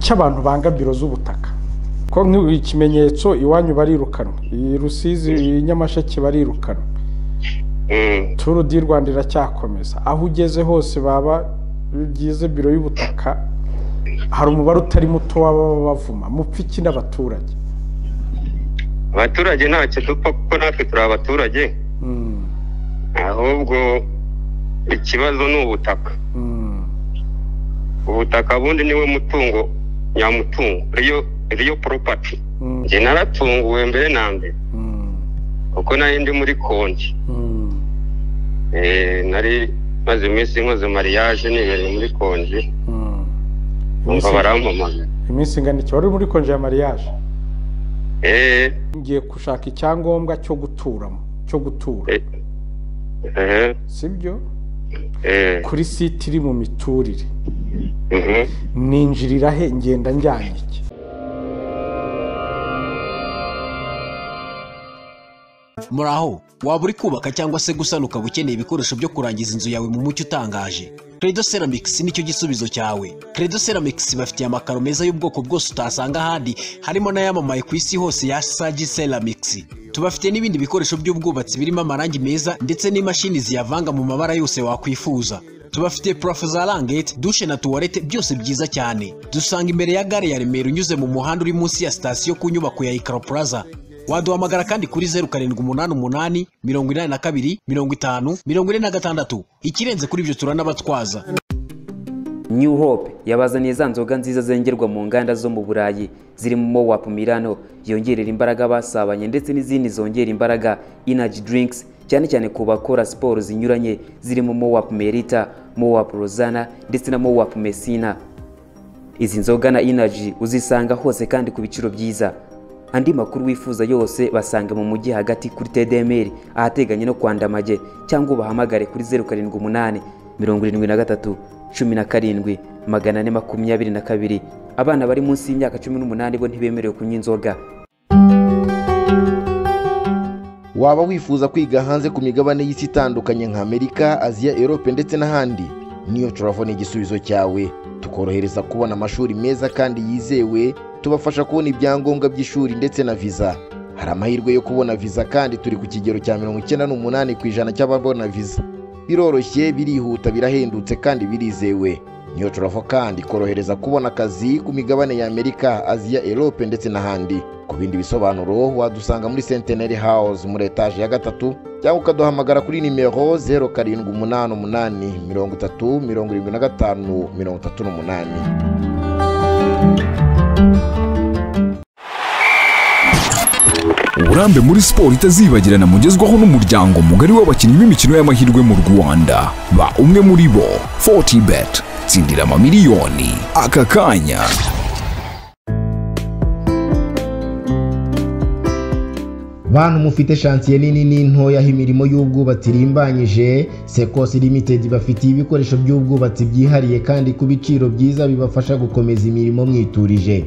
cy'abantu bangabiro z'ubutaka ko nk'ikimenyetso iwanyu barirukanwa iyi rusizi iyi nyamasheke barirukanwa turu di rwanda iracyakomeza aho ugeze hose baba bigize biro y'ubutaka hari umubare utari muto waba bavuma mupfa iki n'abaturage abaturage ntacyo dupfa kuko natwe turi abaturage ahubwo ikibazo ni ubutaka ubutaka bundi niwe mutungo nyamutungo riyo poropati njye naratunguwe mbere na mbere kuko nari ndi muri konti nari maze iminsi nkoze mariage nibereye muri konji bumva barampamagara iminsi ingana iki wari uri muri konji ya mariage eee ngiye gushaka icyangombwa cyo guturamo cyo gutura eee sibyo eee kuri site iri mu miturire ninjirira he ngenda njyanye iki muraho waba uri kubaka cyangwa se gusana ukaba ukeneye ibikoresho byo kurangiza inzu yawe mu mucyo utangaje credo ceramics nicyo gisubizo cyawe credo ceramics bafitiye amakaro meza y'ubwoko bwose utasanga ahandi harimo n'ayamamaye ku isi hose ya sagi ceramics tubafite n'ibindi bikoresho by'ubwubatsi birimo amarangi meza ndetse n'imashini ziyavanga mu mabara yose wakwifuza tubafite purafo za rangete dushe na tuwarete byose byiza cyane dusanga imbere ya gare ya remera unyuze mu muhanda uri munsi ya sitasiyo ku nyubako ya ikaro plaza waduhamagara kandi kuri zeru karindwi umunani umunani mirongo inani na kabiri mirongo itanu mirongo ine na gatandatu ikirenze kuri ibyo turanabatwaza New Hope yabazaniye za nzoga nziza zengerwa mu nganda zo mu Burayi zirimo Mowapu Milano yongerera imbaraga abasabanye ndetse n'izindi zongera imbaraga Energy Drinks cyane cyane ku bakora siporo zinyuranye zirimo Mowapu Merita, Mowapu Rosana ndetse na Mowapu Messina. Izi nzoga na Energy uzisanga hose kandi ku biciro byiza. Andi makuru wifuza yose basanga mu mujyi hagati kuri TDMR ahateganye no kwa Ndamage cyangwa ubahamagare kuri 078 73 17 422 abana bari munsi y'imyaka 18 bo ntibemerewe kunywa inzoga waba wifuza kwiga hanze ku migabane y'isi itandukanye nka amerika aziya erope ndetse n'ahandi niyo turavo ni igisubizo cyawe tukorohereza kubona amashuri meza kandi yizewe tubafasha kubona ibyangombwa by'ishuri ndetse na viza hari amahirwe yo kubona viza kandi turi ku kigero cya mirongo icyenda n'umunani ku ijana cy'ababona viza biroroshye birihuta birahendutse kandi birizewe niyo turavo kandi ikorohereza kubona akazi ku migabane ya amerika aziya erope ndetse n'ahandi ku bindi bisobanuro wadusanga muri senteneri house muri etaje ya gatatu cyangwa ukaduhamagara kuri nimero zeru karindwi umunani umunani mirongo itatu mirongo irindwi na gatanu mirongo itatu n'umunani uburambe muri siporo itazibagirana mugezwaho n'umuryango mugari w'abakinnyi b'imikino y'amahirwe mu rwanda ba umwe muri bo 40 bet tsindira amamiliyoni aka kanya bantu mufite shansiye nini n'intoya aho imirimo y'ubwubatsi irimbanyije sekosi limitedi bafitiye ibikoresho by'ubwubatsi byihariye kandi ku biciro byiza bibafasha gukomeza imirimo mwiturije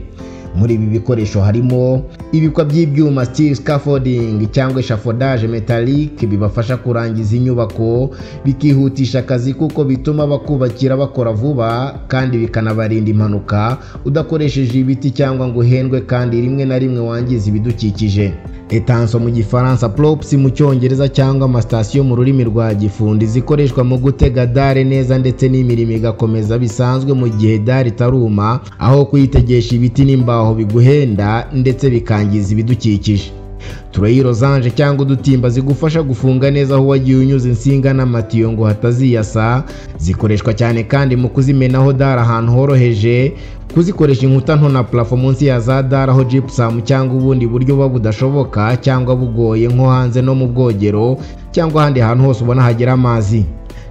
muri ibi bikoresho harimo ibikwa by'ibyuma steel scaffolding cyangwa eshafodage metallic bibafasha kurangiza inyubako bikihutisha akazi kuko bituma bakubakira bakora vuba kandi bikanabarinda impanuka udakoresheje ibiti cyangwa ngo uhendwe kandi rimwe na rimwe wangiza ibidukikije etanso mu gifaransa props mu cyongereza cyangwa amasitasiyo mu rurimi rwa gifundi zikoreshwa mu gutega dare neza ndetse n'imirimo igakomeza bisanzwe mu gihe dare itaruma aho kuyitegesha ibiti n'imbaho biguhenda ndetse bikangiza ibidukikije tureyi rozanje cyangwa udutimba zigufasha gufunga neza aho wagiye unyuza insinga n'amatiyo ngo hataziyasa zikoreshwa cyane kandi mu kuzimenaho dare ahantu horoheje kuzikoresha inkuta nto na parafo munsi ya za dare aho jipusamu cyangwa ubundi buryo buba budashoboka cyangwa bugoye nko hanze no mu bwogero cyangwa ahandi hantu hose ubona hagera amazi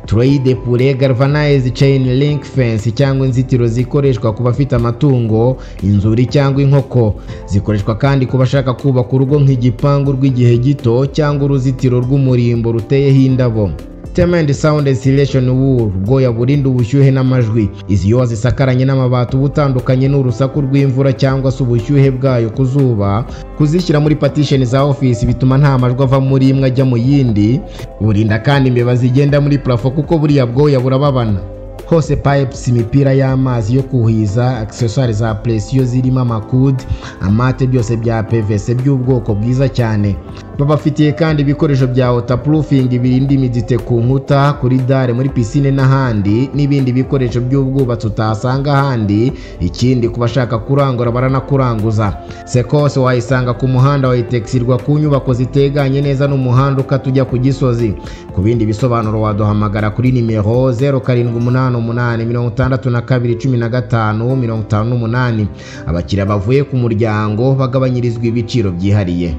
tureyi de pure galvanized chain link fence cyangwa inzitiro zikoreshwa ku bafite amatungo inzuri cyangwa inkoko zikoreshwa kandi ku bashaka kubaka urugo nk'igipangu rw'igihe gito cyangwa uruzitiro rw'umurimbo ruteyeho indabo Temendi Sound Insulation Wool ubwoya burinda ubushyuhe n'amajwi izi iyo wazisakaranye n'amabati uba utandukanye n'urusaku rw'imvura cyangwa se ubushyuhe bwayo ku zuba kuzishyira muri patisheni za ofisi bituma nta majwi ava muri imwe ajya mu yindi burinda kandi imbeba zigenda muri parafo kuko buriya bwoya burababana hose pipes imipira y'amazi yo kuhiza accessoires za presiyo zirimo amakude amate byose bya pvc by'ubwoko bwiza cyane babafitiye kandi ibikoresho bya waterproofing birinda imidite ku nkuta kuri dare muri pisine n'ahandi n'ibindi bikoresho by'ubwubatsi utasanga ahandi ikindi ku bashaka kurangura baranakuranguza sekose wayisanga ku muhanda wayitegisirwa ku nyubako ziteganye neza n'umuhanda ukata ujya ku gisozi ku bindi bisobanuro waduhamagara kuri nimero zeru karindwi umunani umunani mirongo itandatu na kabiri cumi na gatanu mirongo itanu n'umunani abakiriya bavuye ku muryango bagabanyirizwa ibiciro byihariye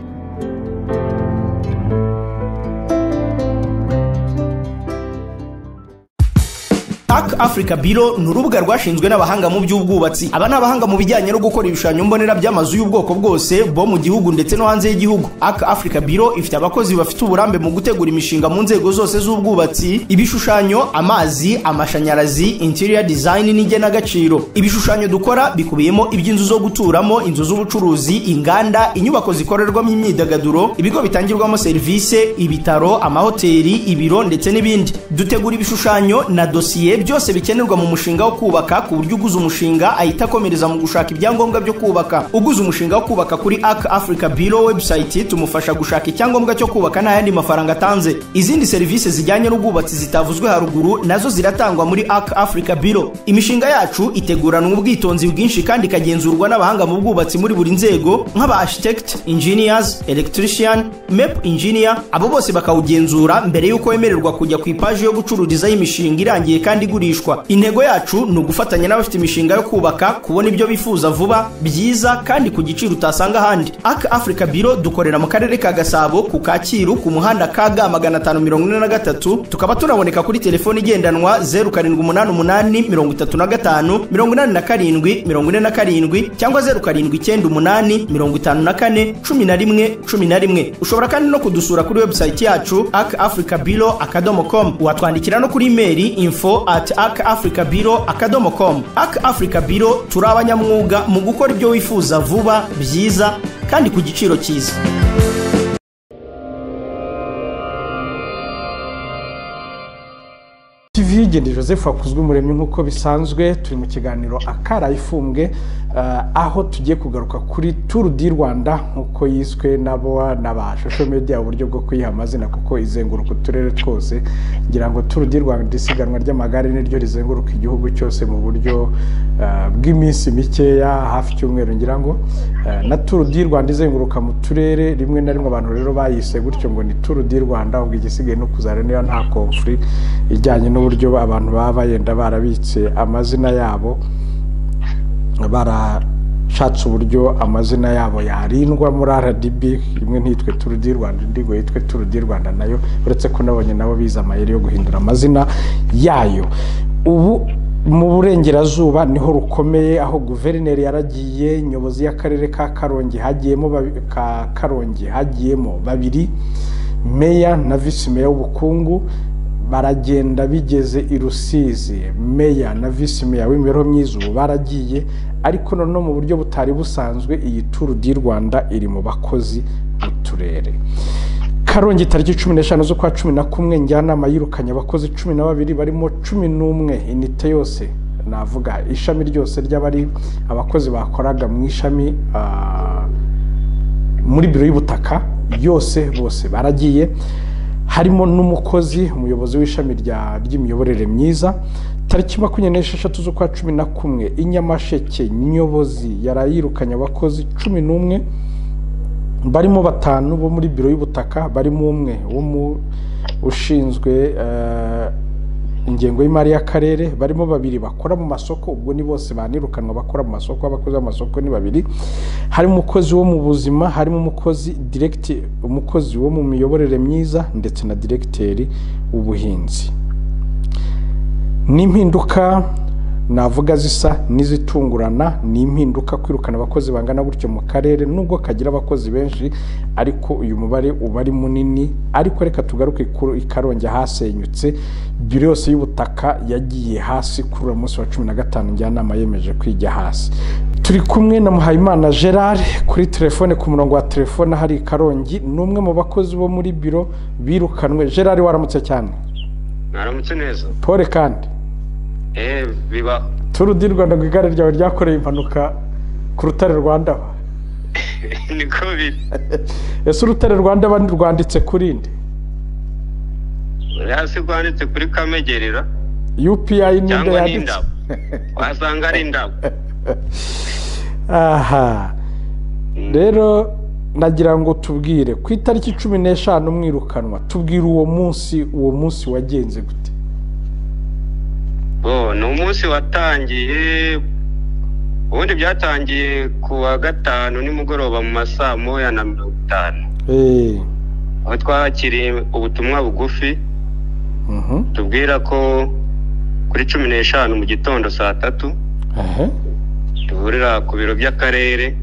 Arc Africa Bureau ni urubuga rwashinzwe n'abahanga mu by'ubwubatsi aba ni abahanga mu bijyanye no gukora ibishushanyo mbonera by'amazu y'ubwoko bwose bo mu gihugu ndetse no hanze y'igihugu Arc Africa Bureau ifite abakozi bafite uburambe mu gutegura imishinga mu nzego zose z'ubwubatsi ibishushanyo amazi amashanyarazi interior design n'igenagaciro ibishushanyo dukora bikubiyemo iby'inzu zo guturamo inzu z'ubucuruzi inganda inyubako zikorerwamo imyidagaduro ibigo bitangirwamo serivisi ibitaro amahoteli ibiro ndetse n'ibindi dutegura ibishushanyo na dosiye byose bikenerwa mu mushinga wo kubaka ku buryo uguze umushinga ahita akomereza mu gushaka ibyangombwa byo kubaka uguze umushinga wo kubaka kuri Arc Africa Bureau website tumufasha gushaka icyangombwa cyo kubaka nta yandi mafaranga atanze izindi serivisi zijyanye n'ubwubatsi zitavuzwe haruguru nazo ziratangwa muri Arc Africa Bureau imishinga yacu iteguranwa ubwitonzi bwinshi kandi ikagenzurwa n'abahanga mu bwubatsi muri buri nzego nk'aba architect engineers electrician map engineer abo bose bakawugenzura mbere y'uko wemererwa kujya ku ipaji yo gucururizaho imishinga irangiye kandi igurishwa intego yacu ni ugufatanya n'abafite imishinga yo kubaka kubona ibyo bifuza vuba byiza kandi ku giciro utasanga ahandi Arc Africa Bureau dukorera mu karere ka Gasabo ku Kacyiru ku muhanda KG 543 tukaba tunaboneka kuri telefone igendanwa 0788 35 87 cyangwa 0798 ushobora kandi no kudusura kuri website yacu arcafricabureau.com watwandikira no kuri email info at akafricabiro akadomo com ak africa biro turi abanyamwuga mu gukora ibyo wifuza vuba byiza kandi ku giciro cyiza tv y'igendeye joseph wakuzwe umuremyi nk'uko bisanzwe turi mu kiganiro akaraye ifumbwe aho tugiye kugaruka kuri turu di rwanda nk'uko yiswe nabo n'abashusho media uburyo bwo kuyiha amazina kuko izenguruka uturere twose ngira ngo turu di rwanda isiganwa ry'amagare niryo rizenguruka igihugu cyose mu buryo bw'iminsi mikeya hafi icyumweru ngira ngo na turu di rwanda izenguruka mu turere rimwe na rimwe abantu rero bayise gutyo ngo ni turu di rwanda ubwo igisigaye no kuzana niba nta komfuri ijyanye n'uburyo uburyo abantu baba bayenda barabitse amazina yabo barashatse uburyo amazina yabo yarindwa muri rdb imwe ntitwe turu di rwanda indi ngo yitwe turu di rwanda nayo uretse ko nabonye nabo bize amayeri yo guhindura amazina yayo ubu mu burengerazuba niho rukomeye aho guverineri yaragiye nyobozi y'akarere ka karongi hagiyemo ka karongi hagiyemo babiri meya na visi meya w'ubukungu baragenda bigeze i rusizi meya na visi meya w'imibereho myiza ubu baragiye ariko noneho mu buryo butari busanzwe iyi turu di rwanda iri mu bakozi b'uturere karongi tariki cumi n'eshanu z'ukwa cumi na kumwe njyanama yirukanye abakozi cumi na babiri barimo cumi n'umwe inite yose navuga ishami ryose ry'abari abakozi bakoraga mu ishami muri biro y'ubutaka yose bose baragiye harimo n'umukozi umuyobozi w'ishami ry'imiyoborere myiza tariki makumyabiri n'esheshatu z'ukwa cumi na kumwe inyamasheke nyobozi yarayirukanye abakozi cumi n'umwe barimo batanu bo muri biro y'ubutaka barimo umwe ushinzwe ingengo y'imari y'akarere barimo babiri bakora mu masoko ubwo ni bose banirukanwa bakora mu masoko abakozi b'amasoko ni babiri harimo umukozi wo mu buzima harimo umukozi diregiti umukozi wo mu miyoborere myiza ndetse na diregiteri w'ubuhinzi n'impinduka navuga zisa n'izitungurana ni impinduka kwirukana abakozi bangana gutyo mu karere nubwo kagira abakozi benshi ariko uyu mubare uba ari munini ariko reka tugaruke ikarongi hasenyutse biro yose y'ubutaka yagiye hasi kuri uwo munsi wa cumi na gatanu njyanama yemeje kwijya hasi turi kumwe na muhayimana gerard kuri telefone ku murongo wa telefone hari ikarongi ni umwe mu bakozi bo muri biro birukanwe gerard waramutse cyane mwaramutse neza paul kandi eee biba turu di rwanda ngo igare ryawe ryakoreye impanuka ku rutare rwa ndaba niko biri ese urutare rwa ndaba rwanditse kuri nde hasi rwanditse kuri kamegerera UPI ni nde cyangwa ni yanditse indabo wasanga ari indabo aha rero nagira ngo tubwire ku itariki cumi n'eshanu mwirukanwa tubwire uwo munsi uwo munsi wagenze gute bo ni umunsi watangiye ubundi byatangiye ku wa gatanu nimugoroba mu ma saa moya na mirongo itanu eee aho twakiriye ubutumwa bugufi mhm, tubwira ko kuri cumi n'eshanu mu gitondo saa tatu ehe, duhurira ku biro by'akarere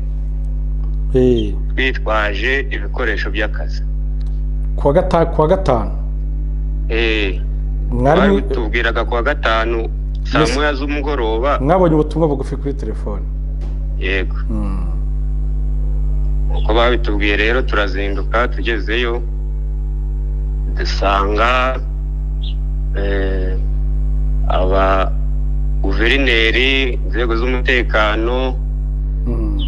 eee twitwaje ibikoresho by'akazi kuwa gatanu kuwa gatanu Eh, mwari mu- tubwiraga ku wa gatanu saa Yes. moya z'umugoroba mwabonye ubutumwa bugufi kuri telefone yego Mm, uko babitubwiye rero turazinduka tugezeyo dusanga eh, aba guverineri inzego z'umutekano mm,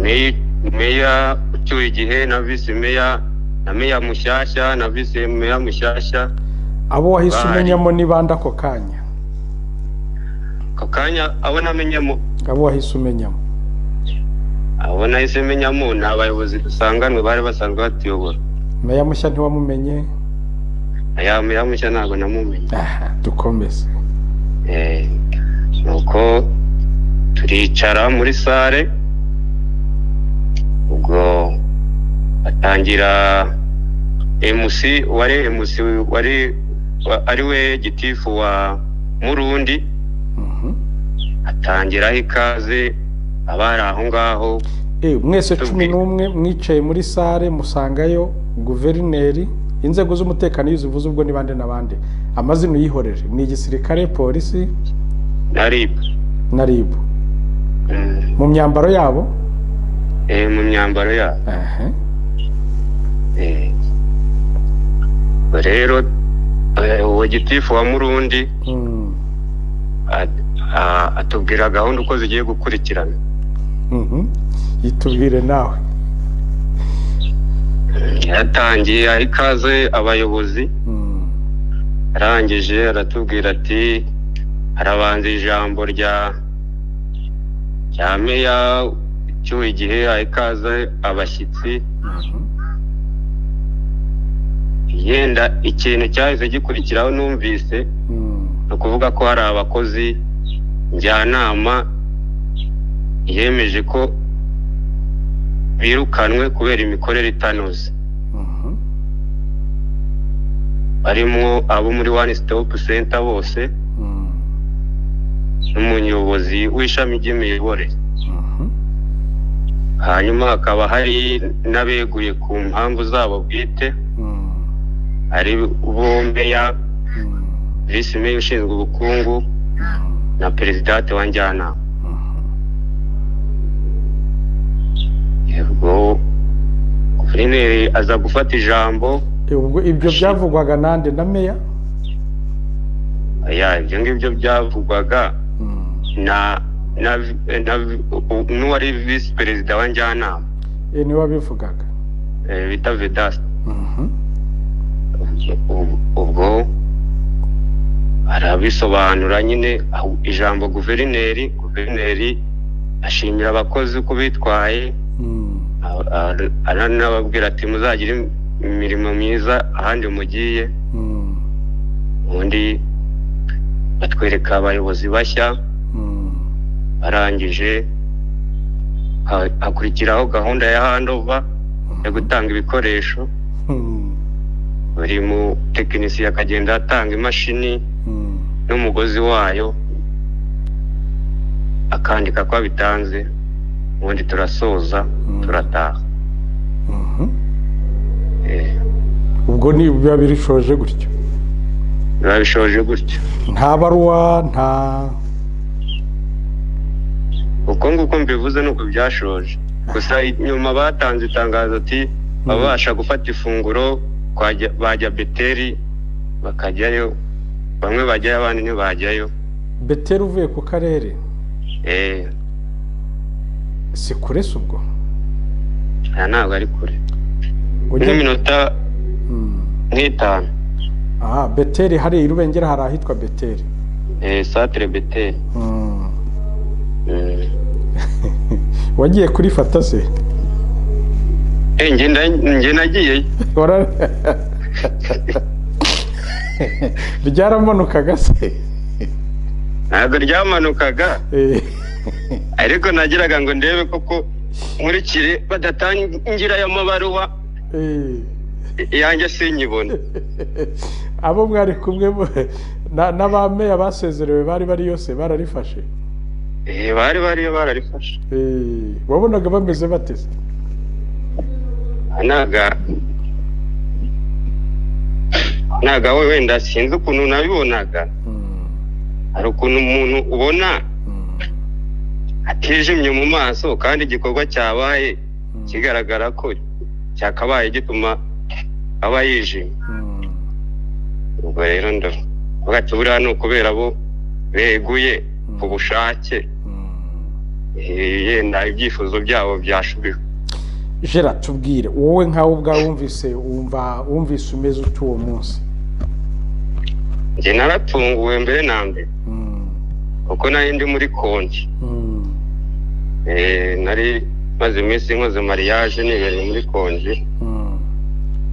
Me- meya ucyuye igihe na visi meya na meya mushyashya na visi meya mushyashya abo wahise Bari. umenyamo ni bande ako kanya ako kanya abo namenyamo abo wahise umenyamo abo nahise menyamo ni abayobozi dusanganwe bari basanzwe batuyobora meya mushya ntiwamumenye aya meya mushya ntabwo namumenye aha dukomeze Eh, nuko turicara muri sare ubwo atangira MC wari MC wari wa- ari we gitifu wa Murundi Mhm. atangiraho ikaze abari aho ngaho Eh, mwese cumi Tubwire. n'umwe mwicaye muri sare musangayo guverineri inzego z'umutekano iyo uzivuze ubwo ni bande na bande amazina uyihorere ni igisirikare polisi na RIB na ribu Mm, mu myambaro yabo eh, mu myambaro yabo aha Eh, rero eh, uwo gitifu wa Murundi Mm, at- a- atubwira gahunda uko zigiye gukurikirana mhm. yitubwire nawe yaratangiye aha ikaze abayobozi Mm, arangije aratubwira ati harabanza ijambo rya rya meya ucyuye igihe aha ikaze abashyitsi mhm. yenda ikintu cyahise gikurikiraho numvise Mm, ni ukuvuga ko hari abakozi njyanama yemeje ko birukanwe kubera imikorere itanoze mhm. barimo abo muri one stop center bose Mm, n'umuyobozi w'ishami ry'imiyoborere mhm. hanyuma hakaba hari n'abeguye ku mpamvu zabo bwite Mm, ari bo meya mm, visi meya ushinzwe ubukungu na perezidate wa njyanama ubwo guverineri aza gufata ijambo Eh, ubwo ibyo byavugwaga nande na meya aya ibyo ngibyo byavugwaga Mm. na na na n'uwari visi perezida wa njyanama Eh, niwe wabivugaga eh, bita vedasta Mhm. Ubwo- ubwo arabisobanura nyine aho ijambo guverineri guverineri ashimira abakozi uko bitwaye Mm, a- a- aranababwira ati muzagire imirimo myiza ahandi mugiye mm, ubundi batwereka abayobozi bashya mm. arangije ha- hakurikiraho gahunda ya handova yo gutanga ibikoresho Mm, buri mu tekinisiye akagenda atanga imashini mm, n'umugozi wayo akandika ko abitanze ubundi turasoza turataha mhm. Eh, ubwo ni biba birishoje gutyo biba bishoje gutyo nta baruwa nta uko nguko mbivuze nuko byashoje gusa nyuma batanze itangazo ati babasha gufata ifunguro kwa Jya- bajya beteri bakajyayo bamwe bajyayo abandi ntibajyayo beteri uvuye ku karere si kure si ubwo aha ntabwo ari kure n'iminota nk'itanu aha beteri hariya irubengera hari ahitwa beteri satire beteri wagiye kuri se njye nagiyeyo ryaramanukaga se ntabwo ryamanukaga ariko nagiraga ngo ndebe koko nkurikire badatangira aya mabaruwa yanjye sinyibone abo mwari kumwe n'abameya basezerewe bari bari yose bararifashe bari bariyo bararifashe wabonaga bameze bateze ntago wenda sinzi ukuntu nabibonaga hari ukuntu umuntu ubona atijimye mu maso kandi igikorwa cyabaye kigaragara ko cyakabaye gituma aba yijimye ubwo rero ndabona buriya ni ukubera bo beguye ku bushake yenda ibyifuzo byabo byashubiwe jera tubwire wowe nkawe ubwawe wumvise wumva wumvise umeze utu uwo munsi njye naratunguwe mbere na mbere kuko nari ndi muri konti nari maze iminsi nkoze mariage nibereye muri konji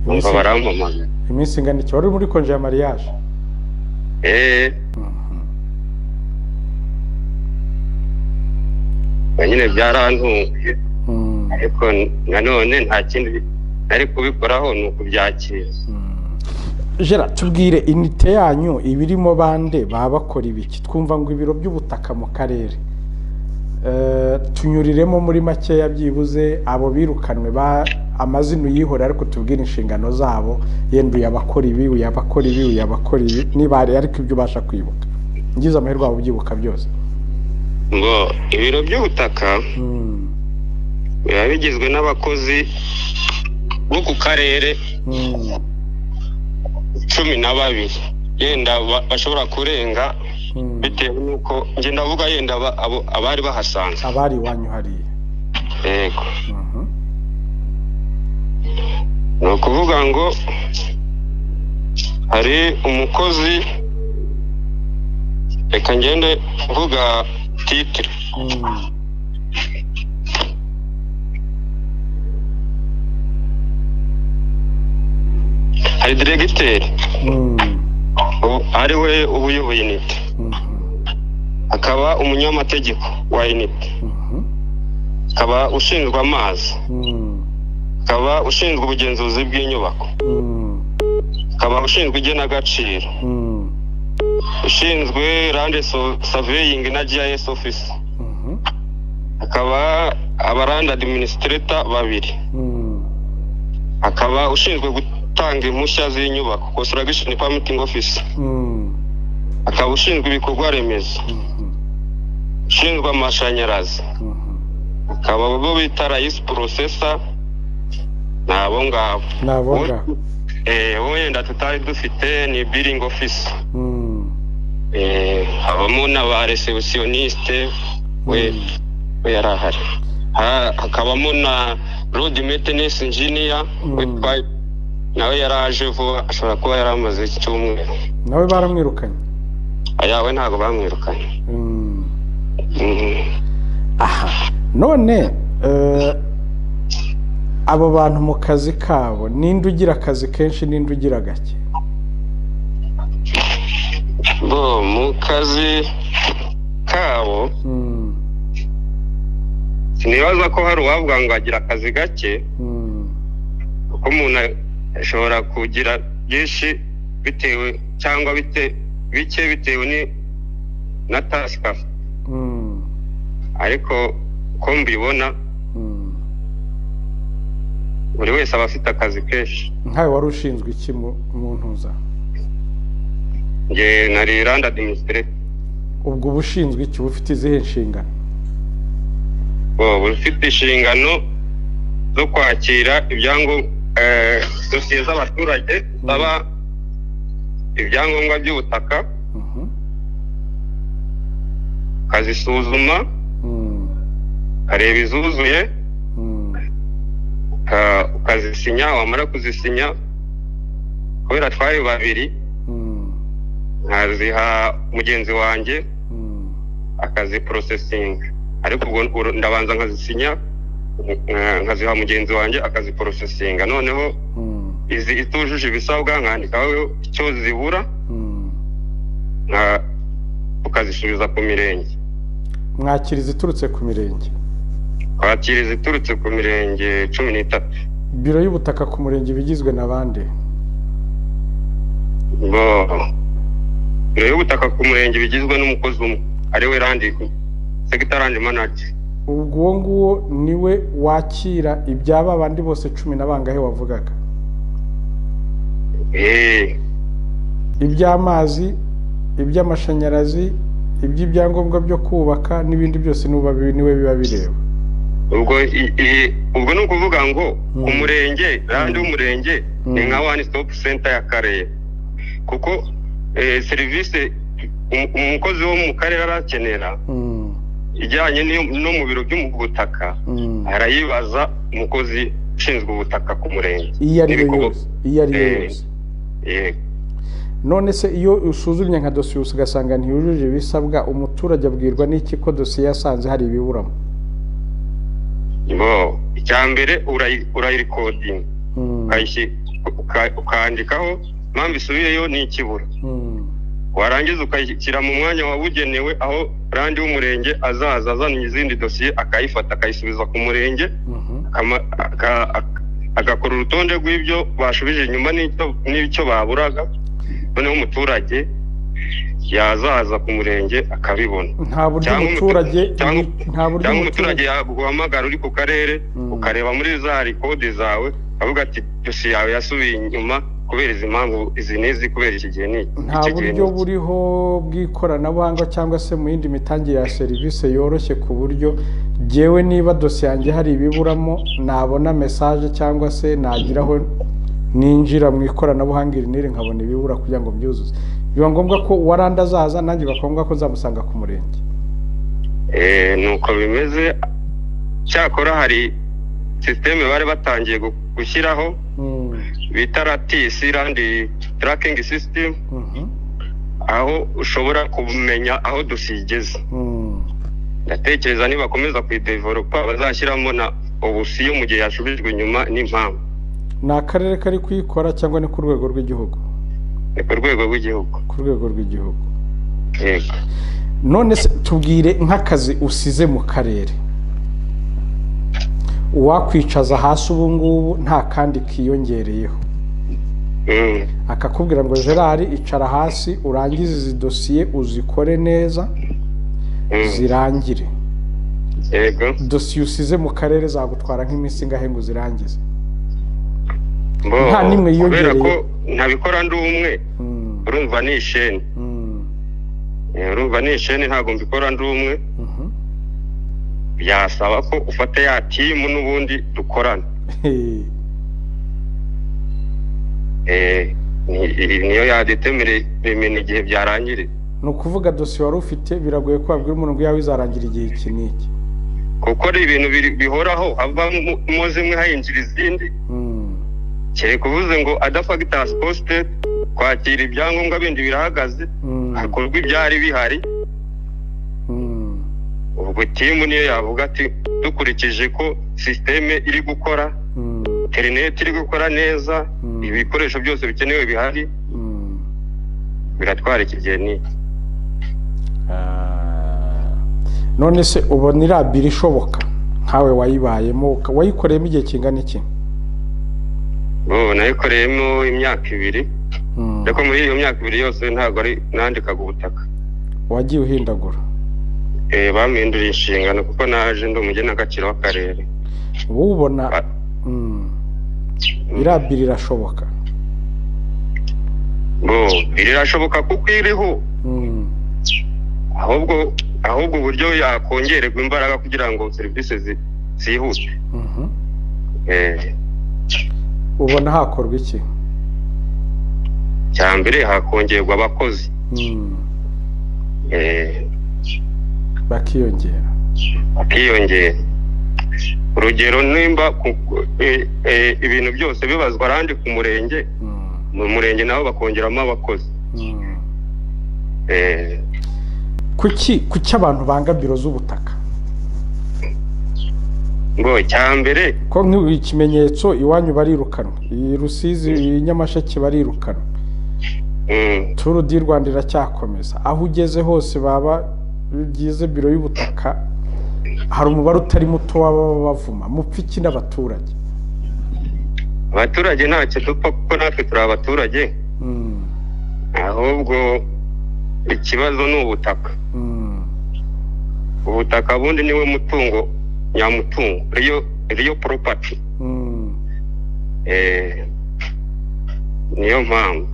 numva barampamaga iminsi ingana iki wari muri konji ya mariage eee nyine byarantunguye ariko nanone nta kindi nari kubikoraho ni ukubyakira jera tubwire inite yanyu ibirimo bande baba bakora ibiki twumva ngo ibiro by'ubutaka mu karere tunyuriremo muri makeya byibuze abo birukanwe amazina uyihora ariko tubwire inshingano zabo yenda uyabakora ibi uyabakora ibi uyabakora ibi niba hari ariko ibyo ubasha kwibuka ngize amahirwe waba ubyibuka byose ngo ibiro by'ubutaka biba bigizwe n'abakozi bo ku karere cumi na babiri yenda bashobora kurenga bitewe n'uko njye ndavuga yenda abari bahasanze abari iwanyu hariya yego ni ukuvuga ngo hari umukozi reka ngende uvuga titire hari diregiteri ari we ubuyoboye inite akaba umunyamategeko wa inite akaba ushinzwe amazi akaba ushinzwe ubugenzuzi bw'inyubako akaba ushinzwe igenagaciro ushinzwe rande saveyingi na gis ofisi akaba abarande adiminisitireta babiri akaba ushinzwe gutanga impushya z'inyubako construction permitting office akaba ushinzwe ibikorwa remezo ushinzwe amashanyarazi akaba bo bita rayisi porosesa ni abo ngabo ni abo ngabo wowe wenda tutari dufite ni biringi ofisi habamo n'aba resebusiyonisite we yari ahari hakabamo na rodi metenesi injiniya witwa nawe yari aje vuba ashobora kuba yari amaze icyumweru nawe baramwirukanye ayawe ntabwo bamwirukanye aha none abo bantu mu kazi kabo ninde ugira akazi kenshi ninde ugira gake bo mu kazi kabo sinibaza ko hari uwavuga ngo agira akazi gake kuko umuntu ashobora kugira byinshi bitewe cyangwa bike bitewe na tasika ariko uko mbibona buri wese aba afite akazi kenshi nkawe wari ushinzwe iki mu ntuza nge na riranda adiminisitireti ubwo uba ushinzwe iki bufite izihe nshingano uba ufite inshingano zo kwakira ibyangombwa dosiye z'abaturage zaba ibyangombwa by'ubutaka akazisuzuma akareba izuzuye uka- ukazisinya wamara kuzisinya kubera twari babiri nkaziha mugenzi wanjye akaziporosesinga ariko ubwo uru- ndabanza nkazisinya nka- nkaziha mugenzi wanjye akaziporosesinga noneho izi itujuje ibisabwa nkandikaho icyo zibura nka- ukazisubiza ku mirenge mwakira iziturutse ku mirenge kwakira iziturutse ku mirenge cumi n'itatu biro y'ubutaka ku murenge iba igizwe na bande bo biro y'ubutaka ku murenge bigizwe n'umukozi umwe ariwe randiko segitarandi manaje ubwo uwo nguwo niwe wakira ibyaba abandi bose cumi na bangahe wavugaga eee iby'amazi iby'amashanyarazi iby'ibyangombwa byo kubaka n'ibindi byose n'uba bi- niwe biba bireba ubwo i- i- ubwo ni ukuvuga ngo umurenge randi w'umurenge ni nka wani sitopu senta y'akarere kuko eh, serivisi um- umukozi wo mu karere arakenera Mm, ijyanye n'iyo- no mu biro by'ubutaka mm. arayibaza umukozi ushinzwe ubutaka ku murenge iyo ari yo n'ibikorwa- yose iyo ari yo Eh, yose yego none se iyo usuzumye nka dosiye ugasanga ntiyujuje ibisabwa umuturage abwirwa n'iki ko dosiye yasanze hari ibiburamo bo icya mbere urayi- urayirikodinga ukayisi- uka- ukandikaho impamvu isubiyeyo ni ikibura warangiza ukayishyira mu mwanya wabugenewe aho randi w'umurenge azaza azanye izindi dosiye akayifata akayisubiza ku murenge akama- aka- ak- agakora urutonde rw'ibyo basubije inyuma n'icyo- n'icyo baburaga noneho umuturage yazaza ku murenge akabibona nta buryo Cyangwa umutu- umuturage cyangwa- nta buryo cyangwa umuturage umuturage yaguhamagara uri ku karere Mm. ukareba muri za rikode zawe avuga ati dosiye yawe yasubiye inyuma kubera izi mpamvu izi n'izi kubera iki gihe ni nta iki gihe ni buryo iki." buriho bw'ikoranabuhanga cyangwa se mu yindi mitangire ya serivisi yoroshye ku buryo ngewe niba dosiye yanjye hari ibiburamo nabona mesaje cyangwa se nagiraho ninjira mu ikoranabuhanga iri n'iri nkabona ibibura kugira ngo mbyuzuze biba ngombwa ko uwaranda azaza nanjye bikaba ngombwa ko nzamusanga ku murenge Eh, nuko bimeze cyakora hari sisiteme bari batangiye gu- gushyiraho Mm, bita ratisi randi tarakingi sisitemu mhm, aho ushobora kumenya aho dosiye igeze mm, ndatekereza nibakomeza kuyideveropa bazashyiramo na obusiyo mu gihe yasubijwe inyuma n'impamvu ni akarere kari kuyikora cyangwa ni ku rwego rw'igihugu ni ku rwego rw'igihugu ku rwego rw'igihugu yego none se tubwire nk'akazi usize mu karere uwakwicaza hasi ubu ngubu nta kandi kiyongereyeho Mm, akakubwira ngo gerard icara hasi urangize izi dosiye uzikore neza mm, zirangire yego dosiye usize mu karere zagutwara nk'iminsi ingahe ngo uzirangize Bo, Nta n'imwe kubera yiyongereye. ko ntabikora ndi umwe Mm, urumva ni isheni mm, Eh, urumva ni isheni ntabwo mbikora ndi umwe mhm. byasaba ko ufata ya timu n'ubundi dukorana Hey, Eh, ni- i- niyo yadetemere bimena igihe byarangiriye ni ukuvuga dosiye wari ufite biragoye ko wabwira umuntu ngo iyawe izarangira igihe iki n'iki kuko ari ibintu biri- bihoraho havamo zimwe hayinjira izindi Mm, kereka uvuze ngo adafagitasi posite kwakira ibyangombwa bindi birahagaze mm, hakorwa ibyari bihari mm. ubwo timu niyo yavuga ati dukurikije ko sisiteme iri gukora Mm, interineti iri gukora neza Mm. ibikoresho byose bikenewe bihari mm. biratwara iki gihe ni iki?" none se ubona iriya biro ishoboka nkawe wayibayemo uka- wayikoreyemo igihe kingana iki bo nayikoreyemo imyaka ibiri Mm, ariko muri iyo myaka ibiri yose ntabwo ari nandikaga ubutaka wagiye uhindagura Eh, bampinduriye inshingano kuko naje ndi umugenagaciro w'akarere wowe ubona Ah. mm, iriya biro irashoboka bo birashoboka kuko iriho Mm, ahubwo ahubwo uburyo yakongererwa imbaraga kugira ngo serivisi zi- zihute mhm. Eh, ubona hakorwa iki cya mbere hakongerwa abakozi Mm, Eh, bakiyongera bakiyongera urugero nimba ku- eh, eh, ibintu byose bibazwa ahandi ku murenge Mm, mu murenge nabo bakongeramo abakozi mm. Eh, kuki kuki abantu banga biro z'ubutaka ngo cya mbere ko nk'ubu ikimenyetso iwanyu barirukanwa i rusizi i nyamasheke barirukanwa mm, turu di rwanda iracyakomeza aho ugeze hose baba bigize biro y'ubutaka hari umubare utari muto w'ababa bavuma mupfa iki n'abaturage abaturage ntacyo dupfa kuko natwe turi abaturage Mm, ahubwo ikibazo ni ubutaka mm, ubutaka bundi niwe mutungo nyamutungo riyo riyo poropati mm. Eh, niyo mpamvu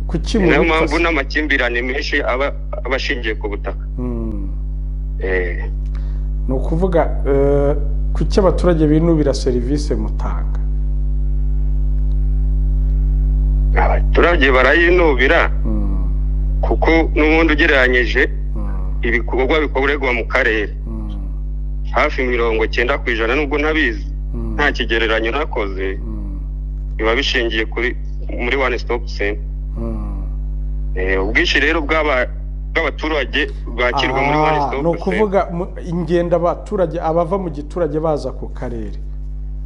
kuki Ni nayo mpamvu mubipfa n'amakimbirane menshi aba aba ashingiye ku butaka Mm. Eh, ni ukuvuga eh, kuki abaturage binubira serivisi mutanga abaturage barayinubira Mm, kuko n'ubundi ugereranyije mm, ibikorwa bikorerwa mu karere mm, hafi mirongo cyenda ku ijana nubwo ntabizi mm, nta kigereranyo nakoze mm, biba bishingiye kuri muri one stop center mm. Eh, ubwinshi rero bw'aba- bw'abaturage bwakirwa muri one Ah, stop ni center ukuvuga mu- ingendo abaturage abava mu giturage baza ku karere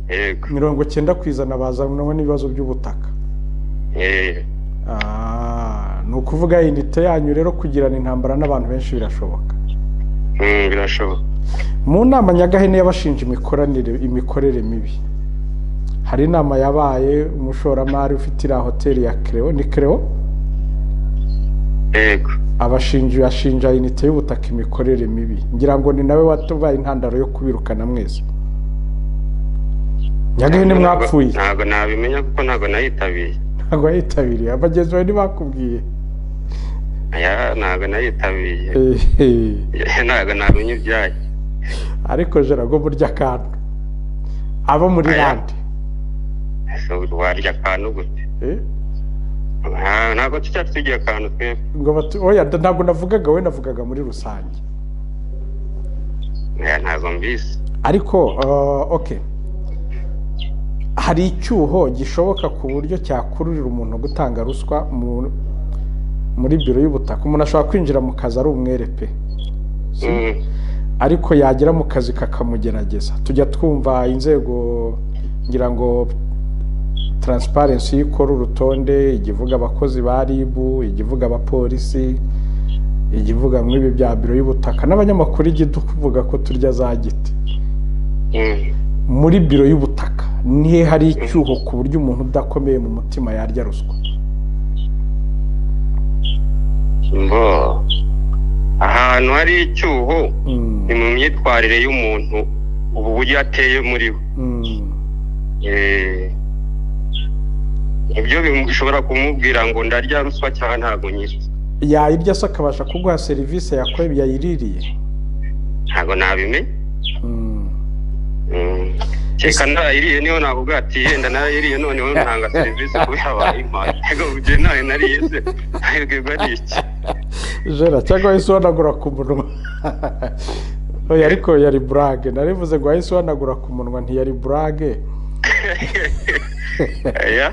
yego mirongo cyenda ku ijana bazanwa n'ibibazo by'ubutaka Eh, Ah, ni ukuvuga inite yanyu rero kugirana intambara n'abantu benshi birashoboka mm, birashoboka mu nama nyagahene y'abashinja imikoranire imikorere mibi hari inama yabaye umushoramari ufite iriya hoteli ya kereo ni kereo yego abashinji bashinja inite y'ubutaka imikorere mibi ngira ngo ni nawe watubaye intandaro yo kubirukana mwese nyagahene mwapfuye ntabwo nabimenya kuko ntabwo nayitabiriye ntabwo wayitabiriye abagenzi bawe ntibakubwiye Aya, ntabwo nayitabiriye Ehe. ntabwo nabimenya ibyayo ariko jarago burya akantu abo muri Aya. rande Ese warya akantu gute Eh, Ah, ntabwo tucyari tugiye akantu twebwe ngo batu- oya da- ntabwo navugaga we navugaga muri rusange Aya, ntabwo mbisi ariko eh, okay hari icyuho gishoboka ku buryo cyakururira umuntu gutanga ruswa mu- muri biro y'ubutaka umuntu ashobora kwinjira mu kazi ari umwere pe Mm, ariko yagera mu kazi kakamugerageza tujya twumva inzego ngira ngo taransiparensi ikora urutonde ijya ivuga abakozi ba ribu ijya ivuga abapolisi ijya ivuga mw'ibi bya biro y'ubutaka n'abanyamakuru ijya ivuga ko turya za giti mm. muri biro y'ubutaka nihe hari icyuho ku buryo umuntu udakomeye mu mutima yarya ruswa mbo ahantu hari icyuho Mm, ni mu myitwarire y'umuntu ubu buryo ateye muri we mm, Eh, ibyo bishobora kumubwira ngo ndarya ruswa cyangwa ntabwo nyirya yayirya se akabasha kuguha serivisi yakoye yayiririye ntabwo nabimenya Mm. Mm. Reka narayiriye niyo navuga ati yenda narayiriye noneho ntanga serivisi kubera wayimpaye ego ugiye ntayo nariye se nahirwirwa ari iki jera cyangwa wahise uhanagura ku munwa oya ariko yari burage narivuze ngo wahise uhanagura ku munwa ntiyari burage Oya,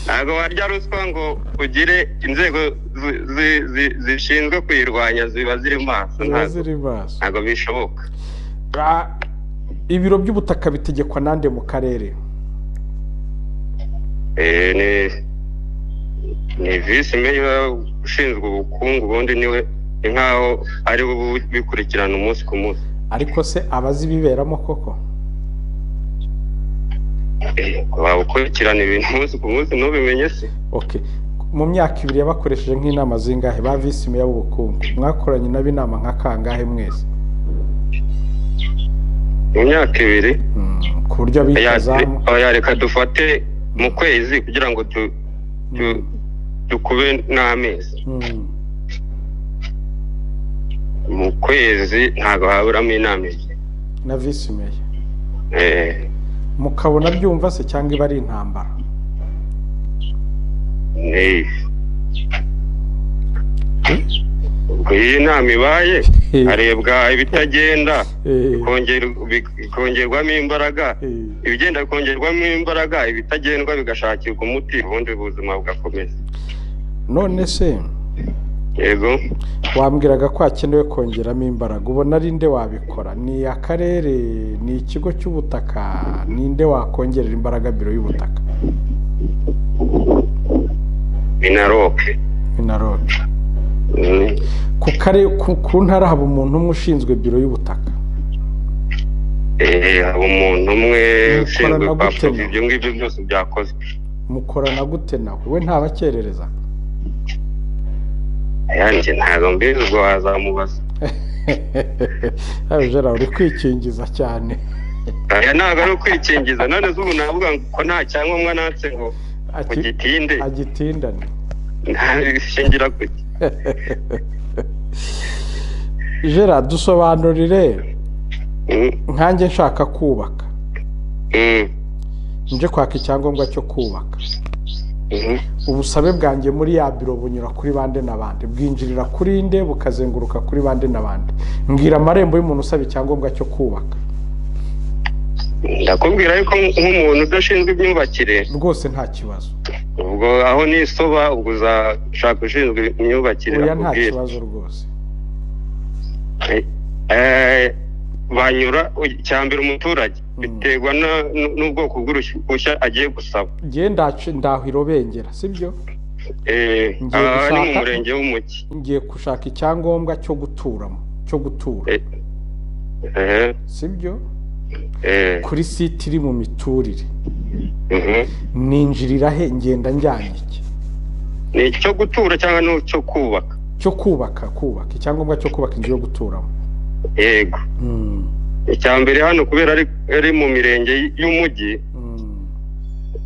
ntabwo warya ruswa ngo ugire inzego zi- zi- zi- zishinzwe kuyirwanya ziba ziri maso ziba ntabwo ziri maso ntabwo bishoboka Ah, ibiro by'ubutaka bitegekwa nande mu karere Eh, ni ni visi meya ushinzwe ubukungu ubundi niwe ni nkaho ari we ubikurikirana umunsi ku munsi ariko se abazi ibiberamo koko wabukurikirana ibintu umunsi ku munsi ntubimenye se okay mu myaka ibiri yabakoresheje nk'inama zingahe ba visi meya b'ubukungu mwakoranye nabo inama nka kangahe mwese mu myaka ibiri Mm, ku buryo Oya, abicazamu oya, reka dufate mu kwezi kugira ngo tu- tu- dukube n'amezi Mm, mu kwezi ntabwo haburamo inama ebyiri na visi meya Eh, mukabona byumva se cyangwa iba ari intambara ni iyi nama ibaye Eh. harebwa ibitagenda Eh. bikongera- bikongerwamo imbaraga Eh. ibigenda bikongerwamo imbaraga ibitagendwa bigashakirwa umuti ubundi ubuzima bugakomeza none se yego wambwiraga ko hakenewe kongeramo imbaraga ubona ari nde wabikora ni akarere ni ikigo cy'ubutaka ni nde wakongerera imbaraga biro y'ubutaka minaroke ni na roke ku kare ku, ku ntara haba umuntu umwe ushinzwe biro y'ubutaka Eh, haba umuntu umwe Mukorana ushinzwe gute kwapfuza mwe? ibyo ngibyo byose byakozwe mukorana gute nawe we ntabakerereza yanjye ntabwo mbizi ubwo wazamubaza jera uri kwikingiza cyane aya ntabwo ari ukwikingiza none se ubu navuga ko nta cyangombwa natse ngo ngo Aki- gitinde agitindane ntabishingira kuki jera dusobanurire Mm, nkanjye nshaka kubaka mm, nje kwaka icyangombwa cyo kubaka mhm. ubusabe bwanjye muri ya biro bunyura kuri bande na bande bwinjirira kuri nde bukazenguruka kuri bande na bande mbwira amarembo y'umuntu usaba icyangombwa cyo kubaka ndakubwira yuko nk'umuntu udashinzwe imyubakire rwose nta kibazo ubwo aho nisoba ubwo uzashaka ushinzwe imyubakire oya nta akubwire kibazo rwose Eh, banyura cyambere umuturage biterwa na- n- n'ubwoko bw'uruhushya agiye gusaba ngewe ndace- ndahira bengera sibyo Eh, Ngiye aha ni mu gushaka- murenge w'umugi ngiye gushaka icyangombwa cyo guturamo cyo gutura Eh, eh, sibyo eh, kuri site iri mu miturire mhm. ninjirira he ngenda njyanye iki ni icyo gutura cyangwa ni icyo kubaka cyo kubaka kubaka icyangombwa cyo kubaka inzu yo guturamo yego Hmm, icya mbere hano kubera ari ari mu mirenge y'umugi hmm.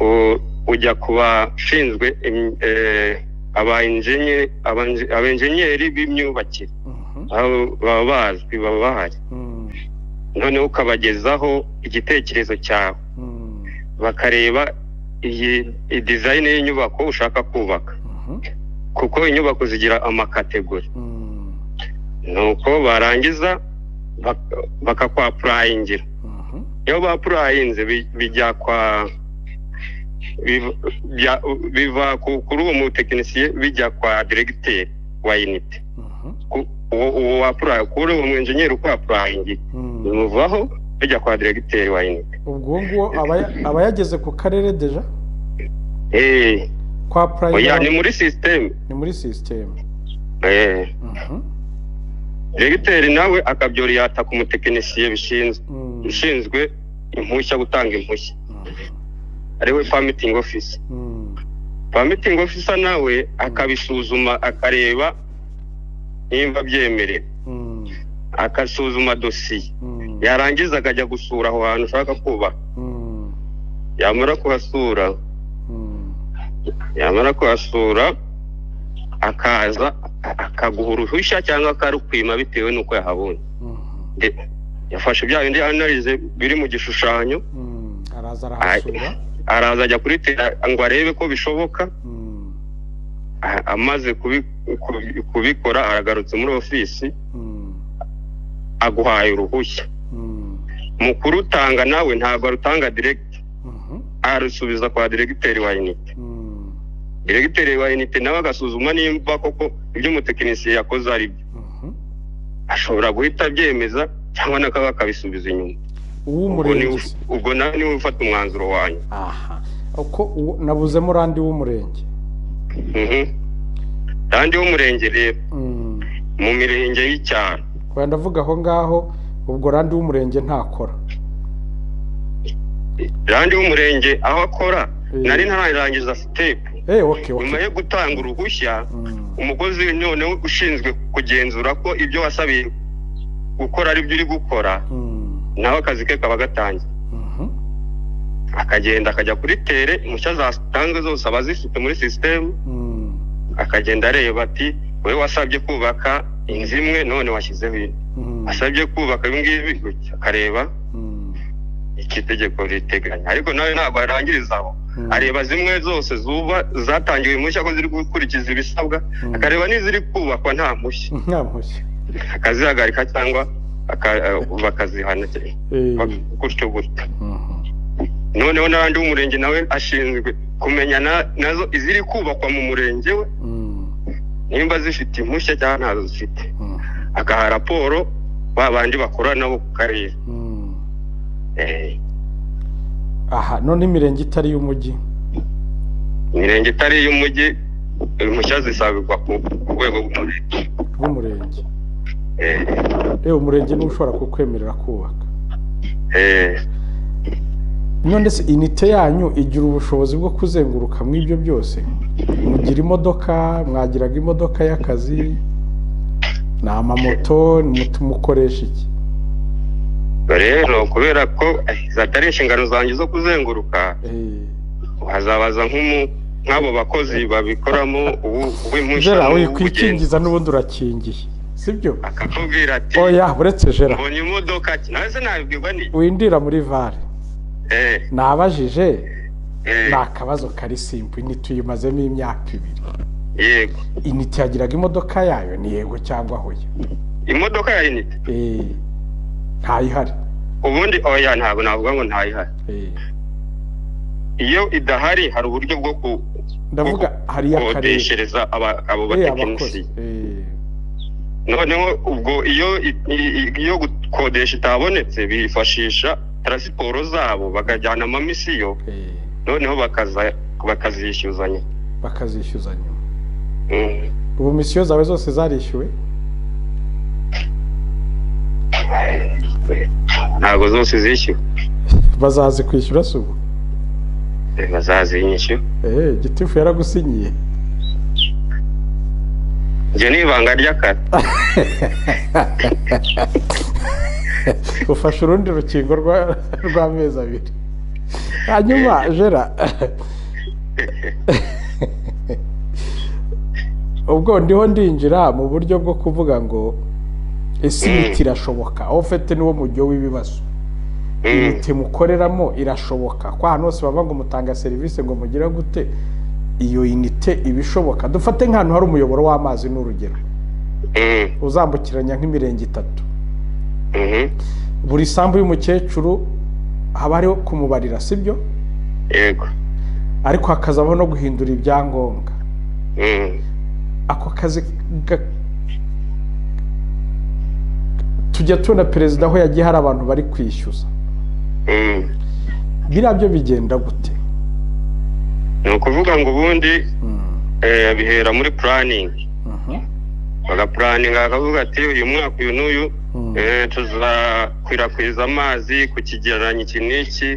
u- ujya ku bashinzwe im- eh, abainjenye- abanji- abenjenyeri b'imyubakire Mhm, abo baba bazwi baba bahari hmm, noneho ukabagezaho igitekerezo cyawe hmm, bakareba iyi iyi dizayini y'inyubako ushaka kubaka mhm, kuko inyubako zigira amakategori hmm, nuko barangiza bak- bakakwapurayingira mhm, iyo bapurayinze bi- bijya kwa biv- bya- biva ku- kuri uwo mutekinisiye bijya kwa diregiteri wa inite mhm, Ku- uwo uwo wapuraye kuri uwo mwenjenyeri uko yapurayingiye hmm. bimuvaho bijya kwa diregiteri wa inite ubwo nguwo abaya- abayageze ku karere deja Eh, kwa oya ni purayime muri sisiteme ni muri sisiteme Eh, Mhm, diregiteri nawe akabyoriyata ku mutekinisiye bishinzwe hmm, ushinzwe impushya gutanga impushya ariwe pamitingi ofisi hmm, pamitingi ofisa nawe akabisuzuma akareba nimba byemerewe hmm, akasuzuma dosiye hmm, yarangiza akajya gusura aho hantu ushaka kubaka hmm, yamara kuhasura hmm. yamara kuhasura akaza akaguha uruhushya cyangwa akarukwima bitewe n'uko yahabonye Mhm, De- yafashe bya bindi analize biri mu gishushanyo mhm. araza arahasura araza ajya kuri tera ngo arebe ko bishoboka Mhm, A- amaze kubi- kubi- kubikora aragarutse muri ofisi mhm, aguhaye uruhushya mhm, mu kurutanga nawe ntabwo arutanga direct mhm, arusubiza kwa diregiteri wa inite mhm, diregiteri wa inite nawe agasuzuma nimba koko ibyo umutekinisiye yakoze ari byo mhm. ashobora guhita abyemeza cyangwa nakaba akabisubiza inyuma ubwo niwe uw'umurenge uf- ubwo nawe niwe ufata umwanzuro wanyu aha uko uwo- nabuzemo urandi w'umurenge Mhm. kandi w'umurenge rero Mhm. mu mirenge y'icyaro Oya, ndavuga aho ngaho ubwo randi w'umurenge ntakora kandi w'umurenge aho akora Eh. nari ntararangiza step Eh, okay, nyuma okay. yo gutanga uruhushya Mm, umukozi noneho ushinzwe kugenzura ko ibyo wasabiye gukora ari byo uri gukora mm, nawe akazi ke kaba gatangiye mhm, akagenda akajya kuri tere impushya zatanzwe zose aba azifite muri sisiteme mm, akagenda areba ati wowe wasabye kubaka inzu imwe none washyizeho indi mm, wasabye kubaka ibi ngibi gutya akareba mm, iki tegeko riteganya ariko nawe ntabwo arangiriza aho areba zimwe zose zuba zatangiwe impushya ko ziri gukurikiza ibisabwa akareba n'iziri kubakwa nta mpushya nta mpushya akazihagarika cyangwa aka- eh, bakazihana cyane. Eh. Bak- gutyo gutyo noneho n'abandi b'umurenge nawe ashinzwe kumenya na- nazo iziri kubakwa mu murenge we Mm, nimba zifite impushya cyangwa ntazo zifite mm, agaha raporo ba bandi bakora nabo ku karere mm. Eh, aha none imirenge itari iy'umujyi imirenge itari iy'umujyi impushya zisabirwa ku ku rwego rw'umurenge rw'umurenge Eh, reba umurenge niwe ushobora kukwemerera kubaka eh, none se inite yanyu igira ubushobozi bwo kuzenguruka mu ibyo byose mugira imodoka mwagiraga imodoka y'akazi ni amamoto mutu- mukoresha iki rero kubera ko eh, zatari inshingano zanjye zo kuzenguruka Eh, hazabaza nk'umu nk'abo bakozi babikoramo ubu- uw'impushya Gerard n'uw'ubugenzi. wikwikingiza n'ubundi urakingiye sibyo akakubwira ati oya uretse Gerard mbonye imodoka ki nawe se nabibwirwa ni windira muri vare eh, nabajije eh, ni akabazo kari simpu inite uyimazemo imyaka ibiri yego inite yagiraga imodoka yayo ni yego cyangwa hoya imodoka ya inite Eh, ntayihari ubundi oya ntabwo navuga ngo ntayihari Eh, iyo idahari hari uburyo bwo ku ndavuga hari iy'akarere gukodeshereza aba- abo Eh, batekinisiye abakozi Eh, noneho ubwo iyo i- i- i- iyo gukodesha itabonetse bifashisha taransiporo zabo bakajyana amamisiyo eh, noneho bakaza bakazishyuzanya bakazishyuza nyuma Mm. ubu misiyo zawe zose zarishyuwe ntabwo zose zishyuwe bazazi kwishyura si ubu Eh, bazazinyishyura Eh, gitifu yaragusinyiye njye ni ibanga ry'akazi ufashe urundi rukingo rwa- rw'amezi abiri hanyuma jera ubwo ndiho ndinjira mu buryo bwo kuvuga ngo ese imiti irashoboka aho ufite niwo mujyo w'ibibazo Mm. imiti mukoreramo irashoboka ko ahantu hose bavuga ngo mutanga serivisi ngo mugire gute iyo inite iba ishoboka dufate nk'ahantu hari umuyoboro w'amazi ni urugero Mm. uzambukiranya nk'imirenge itatu Mhm. buri sambu y'umukecuru haba hariho kumubarira sibyo yego ariko hakazabaho no guhindura ibyangombwa Mm. ako kazi ga- tujya tubona perezida aho yagiye hari abantu bari kwishyuza Mm. biriya byo bigenda gute ni ukuvuga ngo ubundi eh, bihera muri puraningi bagapuraninga bakavuga ati uyu mwaka uyu n'uyu Mm. eh, tuzakwirakwiza amazi ku kigereranyo iki n'iki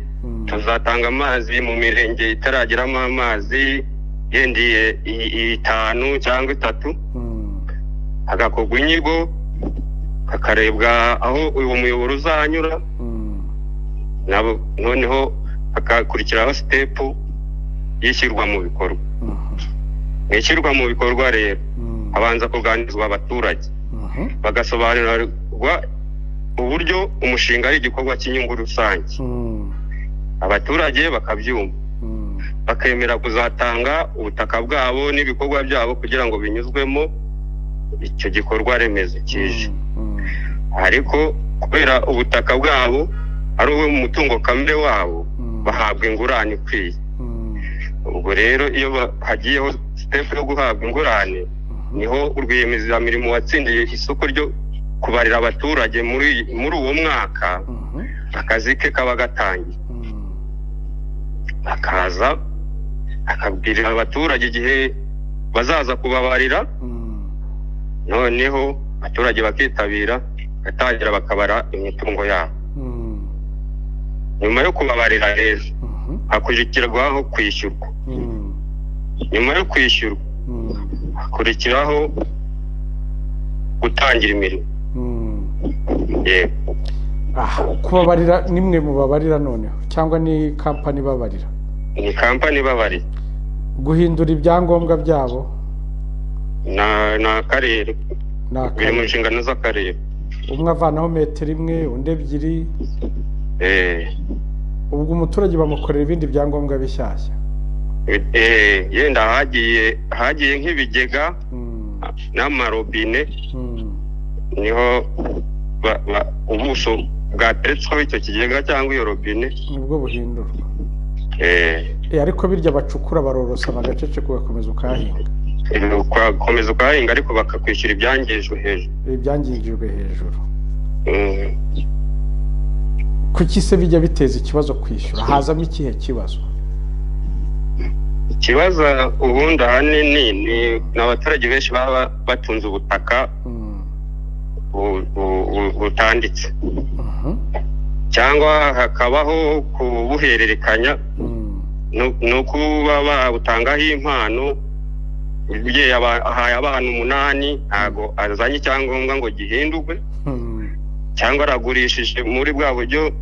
tuzatanga amazi mu mirenge itarageramo amazi yendiye i- i- itanu cyangwa itatu Mm, hagakorwa inyigo hakarebwa aho uwo muyoboro uzanyura mm, nabo noneho hakakurikiraho sitepu y'ishyirwa mu bikorwa mhm, mu ishyirwa mu bikorwa rero mm, habanza kuganirizwa abaturage mhm, bagasobanurirwa uburyo umushinga ari igikorwa cy'inyungu rusange mm, abaturage bakabyumva mm, bakemera kuzatanga ubutaka bwabo n'ibikorwa byabo kugira ngo binyuzwemo icyo gikorwa remezo kije mm, ariko kubera ubutaka bwabo ari uwo mutungo kamere wabo bahabwa ingurane ikwiye mm, ubwo rero iyo ba- hagiyeho sitepu yo guhabwa ingurane niho rwiyemezamirimo watsindiye isoko ryo kubarira abaturage muri muri uwo mwaka mhm, akazi ke kaba gatangiye mm, akaza akabwirira abaturage igihe bazaza kubabarira mm. noneho abaturage bakitabira bagatangira bakabara imitungo yabo Mm, nyuma yo kubabarira rero mhm, hakurikirwaho kwishyurwa mm, nyuma yo kwishyurwa mm, hakurikiraho gutangira imirimo mm. yego aha kubabarira ni mwe mubabarira noneho cyangwa ni kampani ibabarira ni kampani ibabarira guhindura ibyangombwa byabo na ni akarere ni biri mu akazi nshingano z'akarere umwe avanaho metero imwe undi ebyiri Eh, ubwo umuturage bamukorera ibindi byangombwa bishyashya Eh, yenda hagiye hagiye nk'ibigega n'amarobine niho ba- ba- ubuso bwateretsweho icyo kigega cyangwa iyo robine nibwo buhindurwa eh, Eh, ariko birya bacukura barorosa bagaceceka ugakomeza ukahahinga eh, ugakomeza ukahahinga ariko bakakwishyura ibyangijwe hejuru ibyangijwe hejuru Mm, kuki se bijya biteza ikibazo kwishyura hazamo ikihe kibazo ikibazo ubundi ahanini ni ni abaturage benshi baba batunze ubutaka Mm, bu- bu- bu- butanditse mhm, cyangwa hakabaho kubuhererekanya mm, nu- ni ukuba babutangaho impano ugiye aba- ahaye abana umunani ntago azanye icyangombwa ngo gihindurwe mm, cyangwa aragurishije muri bwa buryo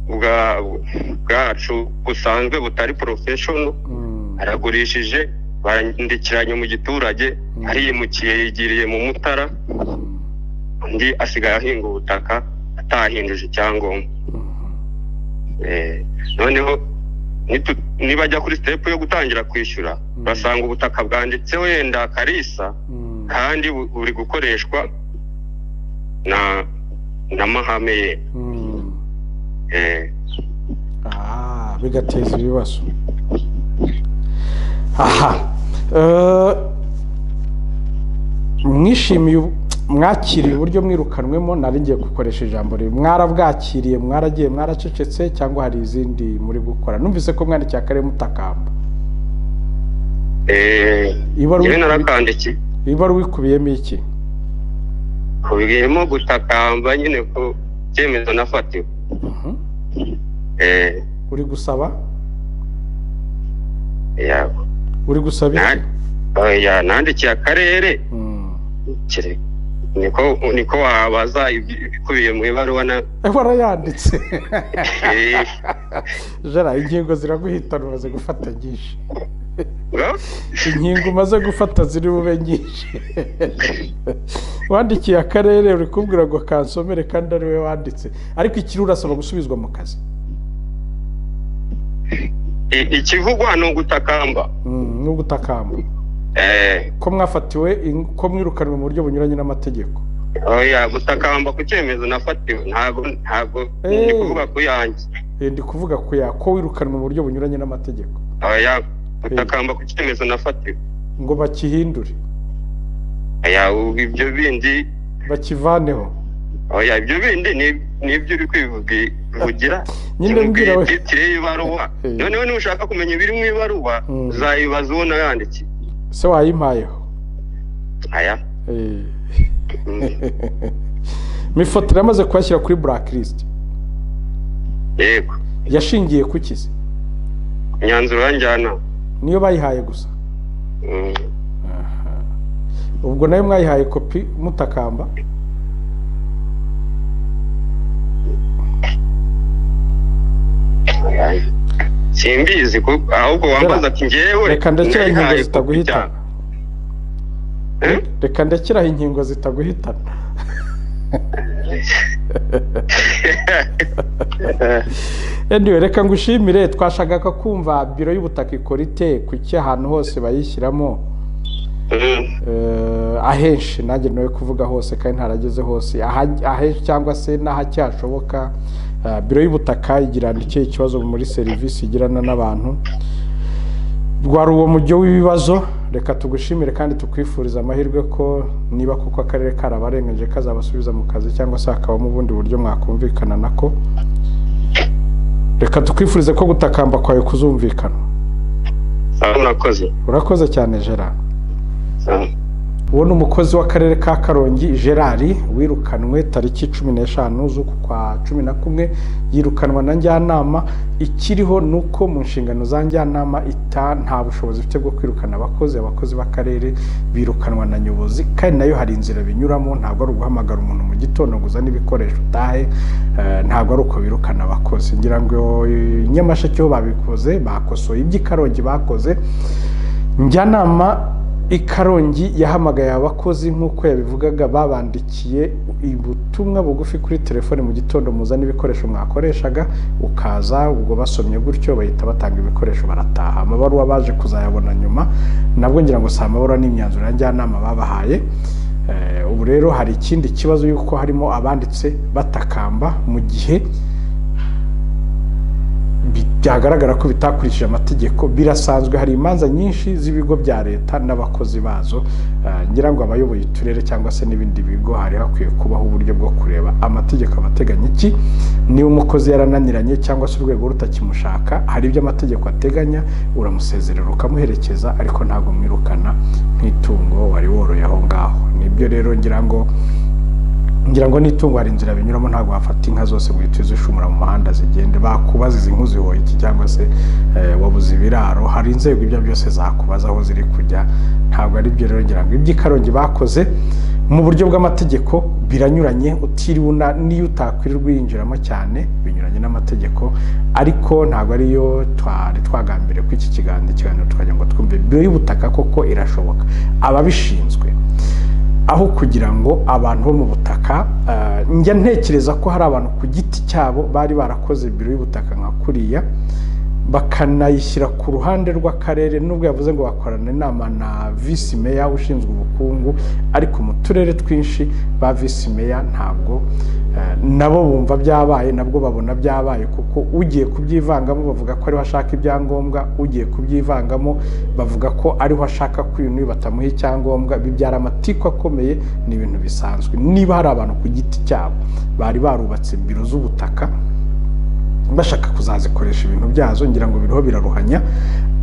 bwa- bwacu busanzwe butari porofeshono mm, aragurishije barandikiranye mu giturage Mm. ariyimukiye yigiriye mu mutara mm, undi asigaye ahinga ubutaka atahinduje icyangombwa mhm. Eh, noneho nitu- nibajya kuri sitepu yo gutangira kwishyura basanga ubutaka bwanditseho wenda karisa Mm, kandi bu- buri gukoreshwa na n'amahame ye mm. Eh, Ah, bigateza ibibazo aha Eh, mwishimiye ubu- mwakiriye uburyo mwirukanwemo nari ngiye gukoresha ijambo rimwe mwarabwakiriye mwaragiye mwaracecetse cyangwa hari izindi muri gukora numvise ko mwandikiye akarere mutakamba eh, Ibaruwa- njyewe narakandikiye ibaruwa ikubiyemo iki kubwirimo gutakamba nyine ku cyemezo nafatiwe Mhm. eh, uri gusaba yabo uri gusaba iki Na- oya, nandikiye akarere Mm. kire niko niko wabaza ibi- ibikubiye mu ibaruwa na Eh, warayanditse eh, jara ingingo ziraguhitana umaze gufata nyinshi ngo, inkingo umaze gufata ziri bube nyinshi wandikiye akarere uri kubwira ngo kansomere kandi ari we wanditse ariko ikiri urasaba gusubizwa mu kazi i- ikivugwa ni ugutakamba Mm, ni ugutakamba eh, ko mwafatiwe in- ko mwirukanwe mu buryo bunyuranye n'amategeko oya gutakamba ku cyemezo nafatiwe ntabwo ntabwo Eh. ni kuvuga ku yanjye Eh, ndi kuvuga ko ya ko wirukanwe mu buryo bunyuranye n'amategeko oya gutakamba ku cyemezo nafatiwe ngo bakihindure oya ubu ibyo bindi bakivaneho oya ibyo bindi ni- ni ibyo uri kwivugi- kuvugira Nyine mbwira we. titire y'ibaruwa Eh. noneho niba ushaka kumenya ibiri mu ibaruwa Mm. uzayibaza uwo nayandikiye se wayimpayeho aya Eh. Mm. mifoto iramaze kuyashyira kuri blacklist yego yashingiye ku kizi imyanzuro yanjyana niyo bayihaye gusa Mm. ubwo nayo mwayihaye kopi mutakamba simbizi ku- ahubwo wambaza ati ngewe reka ndekeraho inkingo nayihaye kopi zitaguhitana cyane. Eh? reka ndekeraho inkingo zitaguhitana anyway, reka ngushimire twashakaga kumva biro y'ubutaka ikora ite kuki ahantu hose bayishyiramo Mm. eh, ahenshi nanjye nawe kuvuga hose kandi ntarageze hose aha- ahenshi cyangwa se n'ahacyashoboka eh, biro y'ubutaka igira icyo ikibazo muri serivisi igirana n'abantu rwari uwo mujyo w'ibibazo reka tugushimire kandi tukwifuriza amahirwe ko niba kuko akarere karabarengeje kazabasubiza mu kazi cyangwa se hakabamo ubundi buryo mwakumvikana nako reka tukwifurize ko gutakamba kwawe kuzumvikana sawa murakoze urakoze cyane gerard Sawa. uwo ni umukozi w'akarere ka karongi gerard wirukanwe tariki cumi n'eshanu z'uku kwa cumi na kumwe yirukanwa na njyanama ikiriho ni uko mu nshingano za njyanama ita nta bushobozi ifite bwo kwirukana abakozi abakozi b'akarere birukanwa na nyobozi kandi nayo hari inzira binyuramo ntabwo ari uguhamagara umuntu mu gitondo ngo uzane ibikoresho utahe eh, ntabwo ari uko birukana abakozi ngira ngo eh, nyamasheke ho babikoze bakosoye iby'i karongi bakoze njyanama ikarongi yahamagaye abakozi nk'uko yabivugaga babandikiye ubutumwa bugufi kuri telefoni mu gitondo muzana ibikoresho mwakoreshaga ukaza ubwo basomye gutyo bahita batanga ibikoresho barataha amabaruwa baje kuzayabona nyuma nabwo ngira ngo si amabaruwa n'imyanzuro ya njyanama babahaye ubu rero hari ikindi kibazo y'uko harimo abanditse batakamba mu gihe byagaragara ko bitakurikije amategeko birasanzwe hari imanza nyinshi z'ibigo bya leta n'abakozi bazo ngira ngo abayoboye uturere cyangwa se n'ibindi bigo hari hakwiye kubaho uburyo bwo kureba amategeko abateganya iki niba umukozi yarananiranye cyangwa se urwego rutakimushaka hari ibyo amategeko ateganya uramusezerera ukamuherekeza ariko ntabwo mwirukana nk'itungo wari woroye aho ngaho nibyo rero ngira ngo ngira ngo n'itungo hari inzira binyuramo ntabwo wafata inka zose ngo uhite uzishumura mu muhanda zigende bakubaza izi nk'u zihoye iki cyangwa se wabuze ibiraro hari inzego ibyo byose zakubaza aho ziri kujya ntabwo ari byo rero ngira ngo iby'ikarongi bakoze mu buryo bw'amategeko biranyuranye utiriwe n'iyo utakwirirwa uyinjiramo cyane binyuranye n'amategeko ariko ntabwo ariyo twari twagambiriye ko iki kiganiro ikiganiro tukajya ngo twumve biro y'ubutaka koko irashoboka ababishinzwe aho kugira ngo abantu bo mu butaka njya ntekereza ko hari abantu ku giti cyabo bari barakoze biro y'ubutaka nka kuriya bakanayishyira ku ruhande rw'akarere nubwo yavuze ngo bakorana inama na visi meya ushinzwe ubukungu ariko mu turere twinshi ba visi meya ntabwo nabo bumva byabaye nabwo babona byabaye kuko ugiye kubyivangamo bavuga ko ariho ashaka ibyangombwa ugiye kubyivangamo bavuga ko ariho ashaka ko uyu n'uyu batamuha icyangombwa bibyara amatiku akomeye ni ibintu bisanzwe niba hari abantu ku giti cyabo bari barubatse biro z'ubutaka bashaka kuzazikoresha ibintu byazo ngira ngo biriho biraruhanya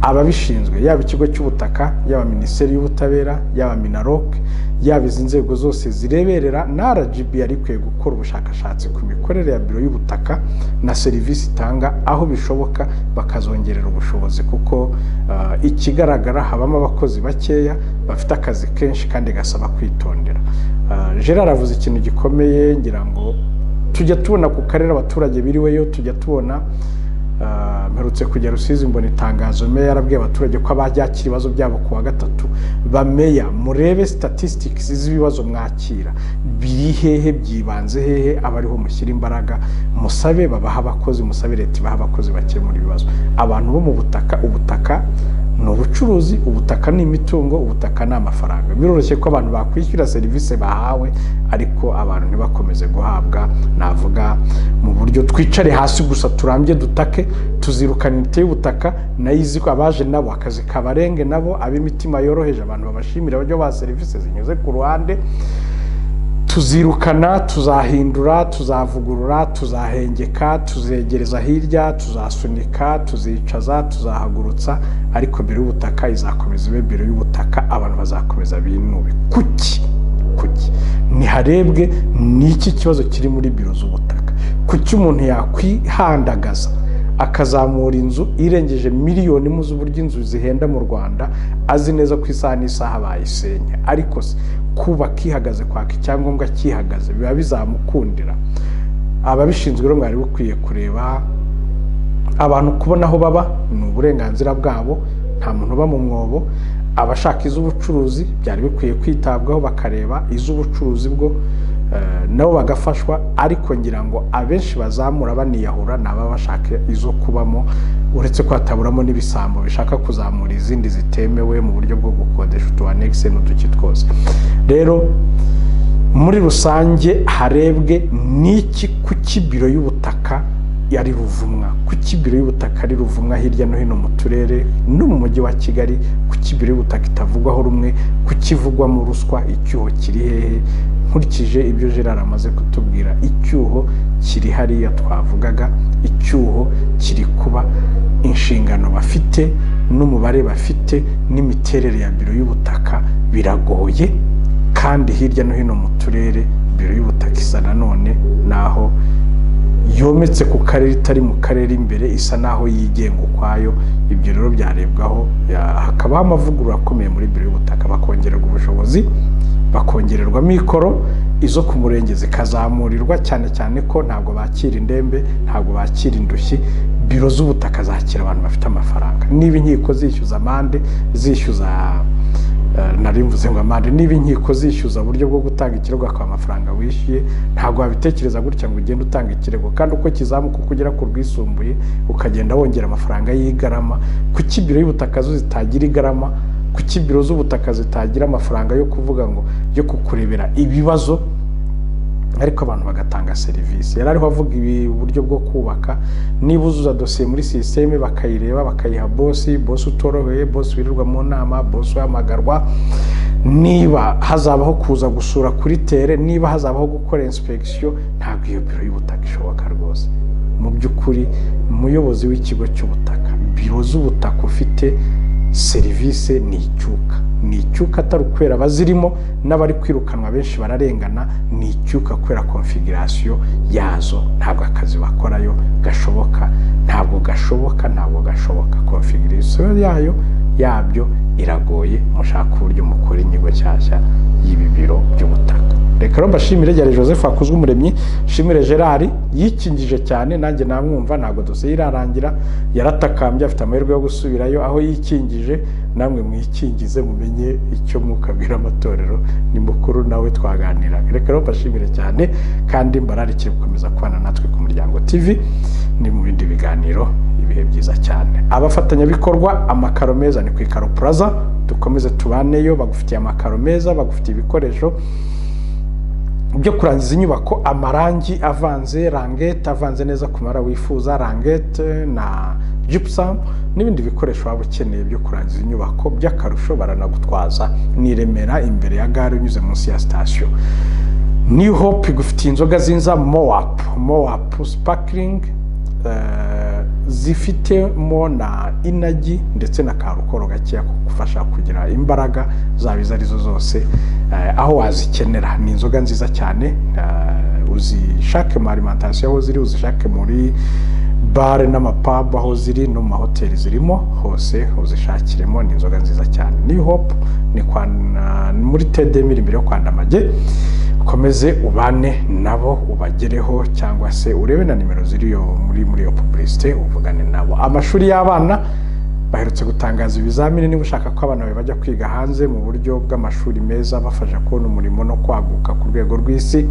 ababishinzwe yaba ikigo cy'ubutaka yaba minisiteri y'ubutabera yaba minaroke yaba izi nzego zose zireberera na rgb yari ikwiye gukora ubushakashatsi ku mikorere ya biro y'ubutaka na serivisi itanga aho bishoboka bakazongerera ubushobozi kuko ikigaragara habamo abakozi bakeya bafite akazi kenshi kandi gasaba kwitondera gerard avuze ikintu gikomeye ngira ngo tujya tubona ku karere abaturage biriweyo tujya tubona mperutse kujya rusizi mbona itangazo meya yarabwiye abaturage ko abajyakira ibibazo byabo ku wa gatatu bameya murebe statistics z'ibibazo mwakira biri hehe byibanze hehe aba ariho mushyira imbaraga musabe babaha abakozi musabe leta ibaha abakozi bakemura ibibazo abantu bo mu butaka ubutaka ni ubucuruzi ubutaka ni imitungo ubutaka ni amafaranga biroroshye ko abantu bakwishyura serivisi bahawe ariko abantu ntibakomeze guhabwa navuga mu buryo twicare hasi gusa turambye dutake tuzirukana imiti y'ubutaka nayo izi ko abaje nabo akazi kabarenge nabo ab'imitima yoroheje abantu babashimira uburyo baha serivisi zinyuze ku ruhande tuzirukana tuzahindura tuzavugurura tuzahengeka tuzegereza hirya tuzasunika tuzicaza tuzahagurutsa ariko biro y'ubutaka izakomeza ibe biro y'ubutaka abantu bazakomeza binube kuki kuki ntiharebwe n'iki kibazo kiri muri biro z'ubutaka kuki umuntu yakwihandagaza akazamura inzu irengeje miliyoni mu z'uburyo inzu zihenda mu rwanda azi neza ko isaha n'isaha bayisenya ariko se kubaka ihagaze kwaka icyangombwa kihagaze biba bizamukundira ababishinzwe rero mwari bukwiye kureba abantu kubona aho baba ni uburenganzira bwabo nta muntu uba mu mwobo abashaka iz'ubucuruzi byari bikwiye kwitabwaho bakareba iz'ubucuruzi bwo nabo bagafashwa ariko ngira ngo abenshi bazamura baniyahura ni ababa bashaka izo kubamo uretse ko hataburamo n'ibisambo bishaka kuzamura izindi zitemewe mu buryo bwo gukodesha utu anegise n'uduki twose rero muri rusange harebwe n'iki kuki biro y'ubutaka ari ruvumwa kuki biro y'ubutaka ari ruvumwa hirya no hino mu turere no mu mujyi wa kigali kuki biro y'ubutaka itavugwaho rumwe kukivugwamo ruswa icyuho kiri hehe nkurikije ibyo gerard amaze kutubwira icyuho kiri hariya twavugaga icyuho kiri kuba inshingano bafite n'umubare bafite n'imiterere ya biro y'ubutaka biragoye kandi hirya no hino mu turere biro y'ubutaka isa nanone naho yometse ku karere itari mu karere imbere isa naho yigenga ukwayo ibyo rero byarebwaho hakabaho amavugurura akomeye muri biro y'ubutaka bakongererwa ubushobozi bakongererwa mikoro izo ku murenge zikazamurirwa cyane cyane ko ntabwo bakira indembe ntabwo bakira indushyi biro z'ubutaka zakira abantu bafite amafaranga niba inkiko zishyuza amande zishyuza nari mvuze ngo amande niba inkiko zishyuza uburyo bwo gutanga ikirego akaba amafaranga wishyuye ntabwo wabitekereza gutya ngo ugende utanga ikirego kandi uko kizamuka uko ugera ku rwisumbuye ukagenda wongera amafaranga y'igarama kuki ibiro y'ubutaka zo zitagira igarama kuki ibiro z'ubutaka zitagira amafaranga yo kuvuga ngo yo kukurebera ibibazo ariko abantu bagatanga serivisi yari ariho avuga ibi uburyo bwo kubaka niba uzuza dosiye muri sisiteme bakayireba bakayiha bosi bosi utoroheye bosi wirirwa mu nama bosi uhamagarwa niba hazabaho kuza gusura kuri tere niba hazabaho gukora inspekisiyo ntabwo iyo biro y'ubutaka ishoboka rwose mu by'ukuri umuyobozi w'ikigo cy'ubutaka biro z'ubutaka ufite serivisi ni icyuka ni icyuka atari ukwera abazirimo n'abari kwirukanwa benshi bararengana ni icyuka kubera konfigurasiyo yazo ntabwo akazi bakorayo gashoboka ntabwo gashoboka ntabwo gashoboka konfigurasiyo yayo yabyo iragoye mushaka uburyo mukora inyigo nshyashya y'ibi biro by'ubutaka reka rero mbashimire gere joseph akuzwe umuremyi shimire gerard yikingije cyane nanjye namwumva ntabwo dosiye irarangira yaratakambye afite amahirwe yo gusubirayo aho yikingije namwe mwikingize mumenye icyo mwukabwira amatorero ni mukuru nawe twaganira reka rero mbashimire cyane kandi mbararikiye gukomeza kubana natwe ku muryango tv ni mu bindi biganiro ibihe byiza cyane abafatanyabikorwa amakaro meza ni ku ikaro puraza dukomeze tubaneyo bagufitiye amakaro meza bagufitiye ibikoresho byo kurangiza inyubako amarangi avanze rangete avanze neza ku mabara wifuza rangete na jipusamu n'ibindi bikoresho waba ukeneye byo kurangiza inyubako by'akarusho baranagutwaza niremera imbere ya gare unyuze munsi ya sitasiyo niyu hope igufitiye inzoga zinza mowapu mowapu sipakiringi zifitemo na inagi ndetse na karukoro gakeya kugufasha kugira imbaraga zaba izo arizo zose aho wazikenera ni inzoga nziza cyane uzishake mu arimantasiyo aho ziri uzishake muri bare n'amapabu aho ziri no mu mahoteli zirimo hose uzishakiremo ni inzoga nziza cyane ni hopu ni muri tedemiri imbere yo kwandamage ukomeze ubane nabo ubagereho cyangwa se urebe na nimero ziri muri muri iyo pubulisite uvugane nabo amashuri y'abana baherutse gutangaza ibizamini niba ushaka ko abana bawe bajya kwiga hanze mu buryo bw'amashuri meza bafasha kubona umurimo no kwaguka ku rwego rw'isi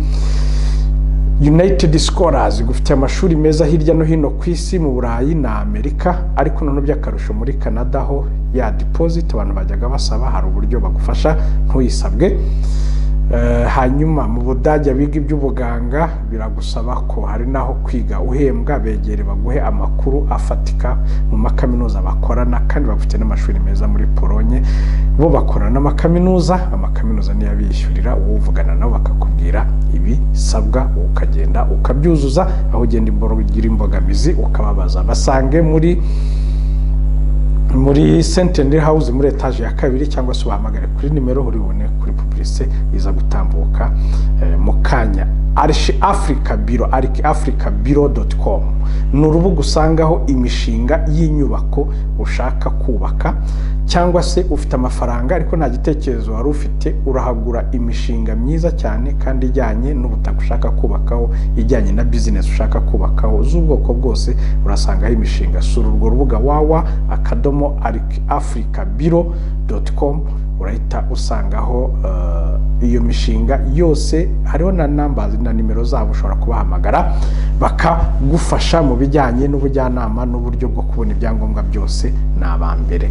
United Scholars igufitiye amashuri meza hirya no hino ku isi mu burayi na amerika ariko noneho by'akarusho muri canada ho ya deposit abantu bajyaga basaba hari uburyo bagufasha ntuyisabwe hanyuma mu budage biga iby'ubuganga biragusaba ko hari n'aho kwiga uhembwa begere baguhe amakuru afatika mu makaminuza bakorana kandi bafite n'amashuri meza muri polonye bo bakorana n'amakaminuza amakaminuza niyo abishyurira wowe uvugana nabo bakakubwira ibisabwa ukagenda ukabyuzuza aho ugenda ugira imbogamizi ukababaza basange muri muri sentenderi hawuzi muri etaje ya kabiri cyangwa se ubahamagare kuri nimero uribone kuri puburise iza gutambuka mu kanya arishi afurika biro ariki afurika biro doti komu ni urubuga usangaho imishinga y'inyubako ushaka kubaka cyangwa se ufite amafaranga ariko nta gitekerezo wari ufite urahagura imishinga myiza cyane kandi ijyanye n'ubutaka ushaka kubakaho ijyanye na bizinesi ushaka kubakaho z'ubwoko bwose urasangaho imishinga sura urwo rubuga wawa akadomo afurika biro doti komu urahita usangaho iyo mishinga yose hariho na namba na nimero zabo ushobora kubahamagara bakagufasha mu bijyanye n'ubujyanama n'uburyo bwo kubona ibyangombwa byose ni abambere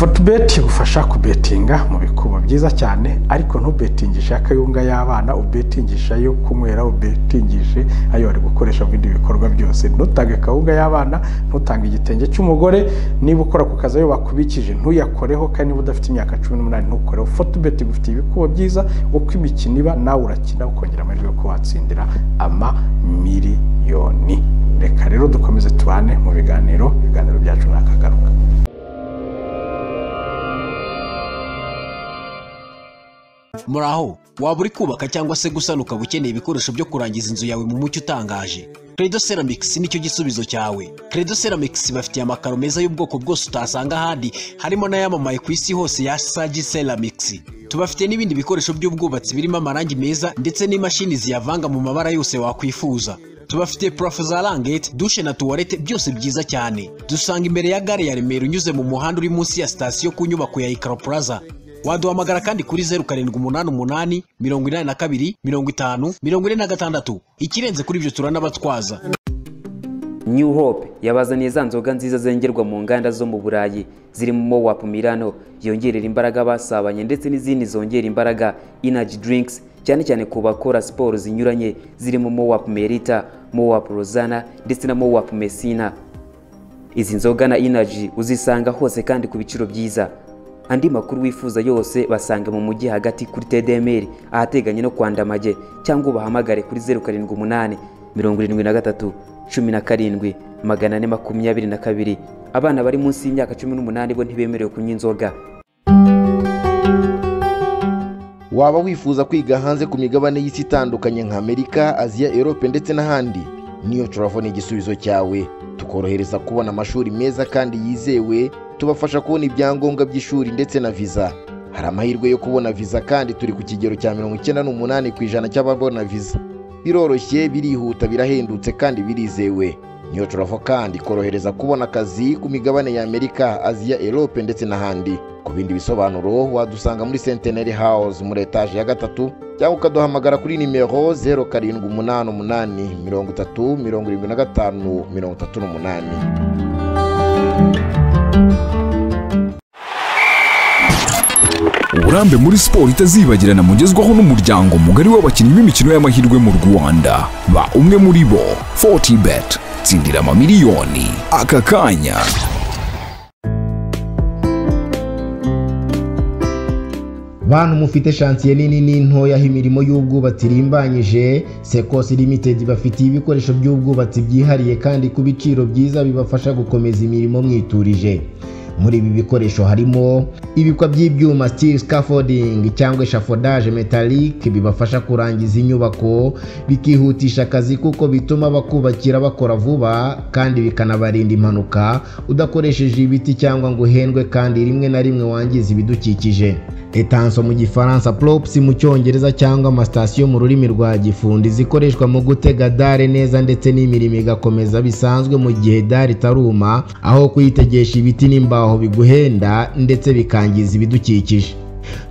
forutubeti igufasha kubetinga mu bikubo byiza cyane ariko ntubetingishe akayunga y'abana ubetingishe ayo kunywera ubetingishe ayo bari gukoresha mu bindi bikorwa byose ntutange akawunga y'abana ntutange igitenge cy'umugore niba ukora ku kazi ayo bakubikije ntuyakoreho kandi niba udafite imyaka cumi n'umunani ntukoreho forutubeti igufitiye ibikubo byiza uko imikino iba nawe urakina ukongera amahirwe yo kuba watsindira amamiliyoni reka rero dukomeze tubane mu biganiro ibiganiro byacu ni akagaruka muraho waba uri kubaka cyangwa se gusana ukaba ukeneye ibikoresho byo kurangiza inzu yawe mu mucyo utangaje credo ceramics nicyo gisubizo cyawe credo ceramics bafitiye amakaro meza y'ubwoko bwose utasanga ahandi harimo n'ayamamaye ku isi hose ya sagi ceramics tubafite n'ibindi bikoresho by'ubwubatsi birimo amarangi meza ndetse n'imashini ziyavanga mu mabara yose wakwifuza tubafitiye purafo za rangete dushe na tuwarete byose byiza cyane dusanga imbere ya gare ya remera unyuze mu muhanda uri munsi ya sitasiyo ku nyubako ya ikaro plaza waduhamagara kandi kuri zeru karindwi umunani umunani mirongo inani na kabiri mirongo itanu mirongo ine na gatandatu ikirenze kuri ibyo turanabatwaza new hope yabazaniye za nzoga nziza zengerwa mu nganda zo mu burayi zirimo mowap milano yongerera imbaraga abasabanye ndetse n'izindi zongera imbaraga energy drinks cyane cyane ku bakora siporo zinyuranye zirimo mowap merita mowap rozana ndetse na mowap mesina izi nzoga na energy uzisanga hose kandi ku biciro byiza andi makuru wifuza yose basanga mu mujyi hagati kuri tdmr ahateganye no kwandamage cyangwa ubahamagare kuri zeru karindwi umunani mirongo irindwi na gatatu cumi na karindwi magana ane makumyabiri na kabiri abana bari munsi y'imyaka cumi n'umunani bo ntibemerewe kunywa inzoga waba wifuza kwiga hanze ku migabane y'isi itandukanye nka amerika aziya erope ndetse n'ahandi niyo turabona igisubizo cyawe tukorohereza kubona amashuri meza kandi yizewe tubafasha kubona ibyangombwa by'ishuri ndetse na viza hari amahirwe yo kubona viza kandi turi ku kigero cya mirongo icyenda n'umunani ku ijana cy'ababona viza biroroshye birihuta birahendutse kandi birizewe niyo turava kandi korohereza kubona akazi ku migabane ya amerika aziya erope ndetse n'ahandi ku bindi bisobanuro wadusanga muri senteneri hawuze muri etaje ya gatatu cyangwa ukaduhamagara kuri nimero zeru karindwi umunani umunani mirongo itatu mirongo irindwi na gatanu mirongo itatu n'umunani uburambe muri siporo itazibagirana mugezwaho n'umuryango mugari w'abakinnyi b'imikino y'amahirwe mu rwanda ba umwe muri bo fortibet tsindira amamiliyoni aka kanya bantu mufite shansiye nini n'intoya imirimo y'ubwubatsi irimbanyije sekosi limited bafitiye ibikoresho by'ubwubatsi byihariye kandi ku biciro byiza bibafasha gukomeza imirimo mwiturije muri ibi bikoresho harimo ibikwa by'ibyuma steel scaffolding cyangwa eshafodage metallic bibafasha kurangiza inyubako bikihutisha akazi kuko bituma bakubakira bakora vuba kandi bikanabarinda impanuka udakoresheje ibiti cyangwa ngo uhendwe kandi rimwe na rimwe wangiza ibidukikije etanso mu gifaransa props mu cyongereza cyangwa amasitasiyo mu rurimi rwa gifundi zikoreshwa mu gutega dare neza ndetse n'imirimo igakomeza bisanzwe mu gihe dare itaruma aho kuyitegesha ibiti n'imbaho aho biguhenda ndetse bikangiza ibidukikije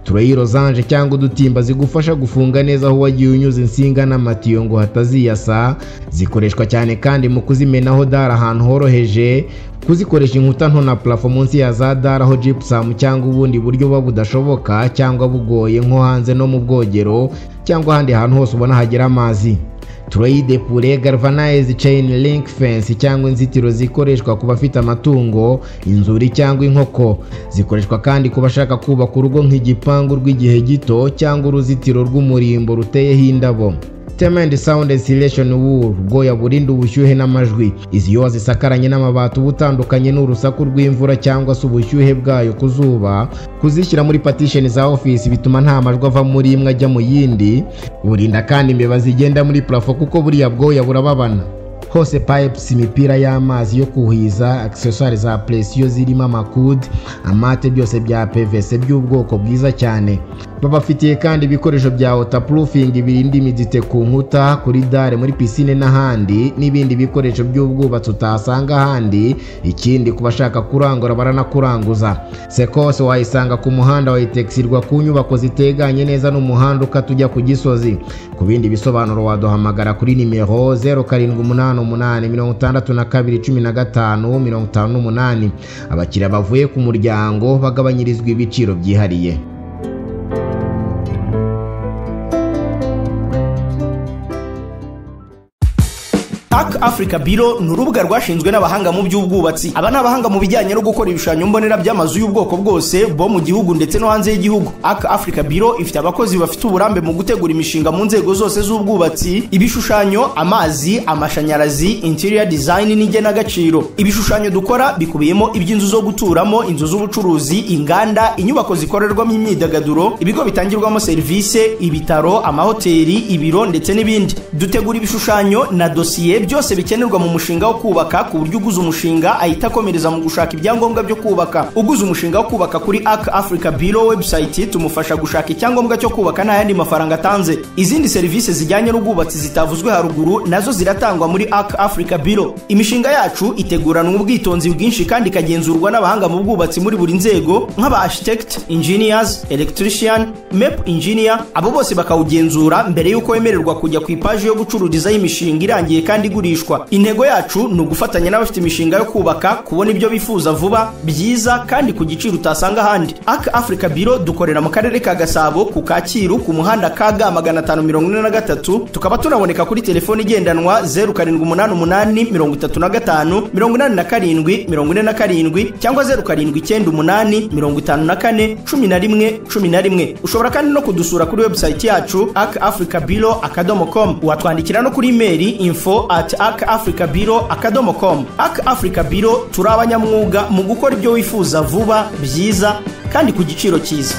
tureyi rozanje cyangwa udutimba zigufasha gufunga neza aho wagiye unyuze insinga n'amatiyo ngo hataziyasa zikoreshwa cyane kandi mu kuzimenaho dara ahantu horoheje kuzikoresha inkuta nto na purafo munsi ya za dara aho jipusamu cyangwa ubundi buryo buba budashoboka cyangwa bugoye nko hanze no mu bwogero cyangwa ahandi hantu hose ubona hagera amazi tureyide pure galvanized chain link fence cyangwa inzitiro zikoreshwa ku bafite amatungo inzuri cyangwa inkoko zikoreshwa kandi ku bashaka kubaka urugo nk'igipangu rw'igihe gito cyangwa uruzitiro rw'umurimbo ruteyeho indabo temendi sawundi insulation wool bwoya burinda ubushyuhe n'amajwi izi iyo wazisakaranye n'amabati uba utandukanye n'urusaku rw'imvura cyangwa se ubushyuhe bwayo ku zuba kuzishyira muri patisheni za ofisi bituma nta majwi ava muri imwe ajya mu yindi burinda kandi imbeba zigenda muri purafo kuko buriya bwoya burababana hose pipes imipira y'amazi yo kuhiza accessoire za presiyo zirimo amakudi amate byose bya pvc by'ubwoko bwiza cyane babafitiye kandi ibikoresho bya waterproofing birinda imidite ku nkuta kuri dare muri pisine n'ahandi n'ibindi bikoresho by'ubwubatsi utasanga ahandi ikindi ku bashaka kurangura baranakuranguza sekose wayisanga ku muhanda wayitegisirwa ku nyubako ziteganye neza n'umuhanda ukata ujya ku gisozi ku bindi bisobanuro waduhamagara kuri nimero zeru karindwi umunani umunani mirongo itandatu na kabiri cumi na gatanu mirongo itanu n'umunani abakiriya bavuye ku muryango bagabanyirizwa ibiciro byihariye Park Africa Bureau ni urubuga rwashinzwe n'abahanga mu by'ubwubatsi. Aba ni abahanga mu bijyanye no gukora ibishushanyo mbonera by'amazu y'ubwoko bwose bo mu gihugu ndetse no hanze y'igihugu. Arc Africa Bureau ifite abakozi bafite uburambe mu gutegura imishinga mu nzego zose z'ubwubatsi, ibishushanyo, amazi, amashanyarazi, interior design n'igenagaciro. Ibishushanyo dukora bikubiyemo iby'inzu zo guturamo, inzu z'ubucuruzi, inganda, inyubako zikorerwamo imyidagaduro, ibigo bitangirwamo serivisi, ibitaro, amahoteli, ibiro ndetse n'ibindi. Dutegura ibishushanyo na dosiye byose bikenerwa mu mushinga wo kubaka ku buryo uguze umushinga ahita akomereza mu gushaka ibyangombwa byo kubaka uguze umushinga wo kubaka kuri ak africa biro webusayiti tumufasha gushaka icyangombwa cyo kubaka nta yandi mafaranga atanze izindi serivisi zijyanye n'ubwubatsi zitavuzwe haruguru nazo ziratangwa muri ak africa biro imishinga yacu iteguranwa ubwitonzi bwinshi kandi ikagenzurwa n'abahanga mu bwubatsi muri buri nzego nk'aba architect engineers electrician map engineer abo bose bakawugenzura mbere y'uko wemererwa kujya ku ipaji yo gucururizaho imishinga irangiye kandi igurishwa intego yacu ni ugufatanya n'abafite imishinga yo kubaka kubona ibyo bifuza vuba byiza kandi ku giciro utasanga ahandi ak africa biro dukorera mu karere ka gasabo ku kacyiru ku muhanda ka ga magana atanu mirongo ine na gatatu tukaba tunaboneka kuri telefoni igendanwa zeru karindwi umunani umunani mirongo itatu na gatanu mirongo inani na karindwi mirongo ine na karindwi cyangwa zeru karindwi icyenda umunani mirongo itanu na kane cumi na rimwe cumi na rimwe ushobora kandi no kudusura kuri webusayiti yacu ak africa biro akadomo com watwandikira no kuri imeri info at ak africa biro akadomo com ak africa biro turi abanyamwuga mu gukora ibyo wifuza vuba byiza kandi ku giciro cyiza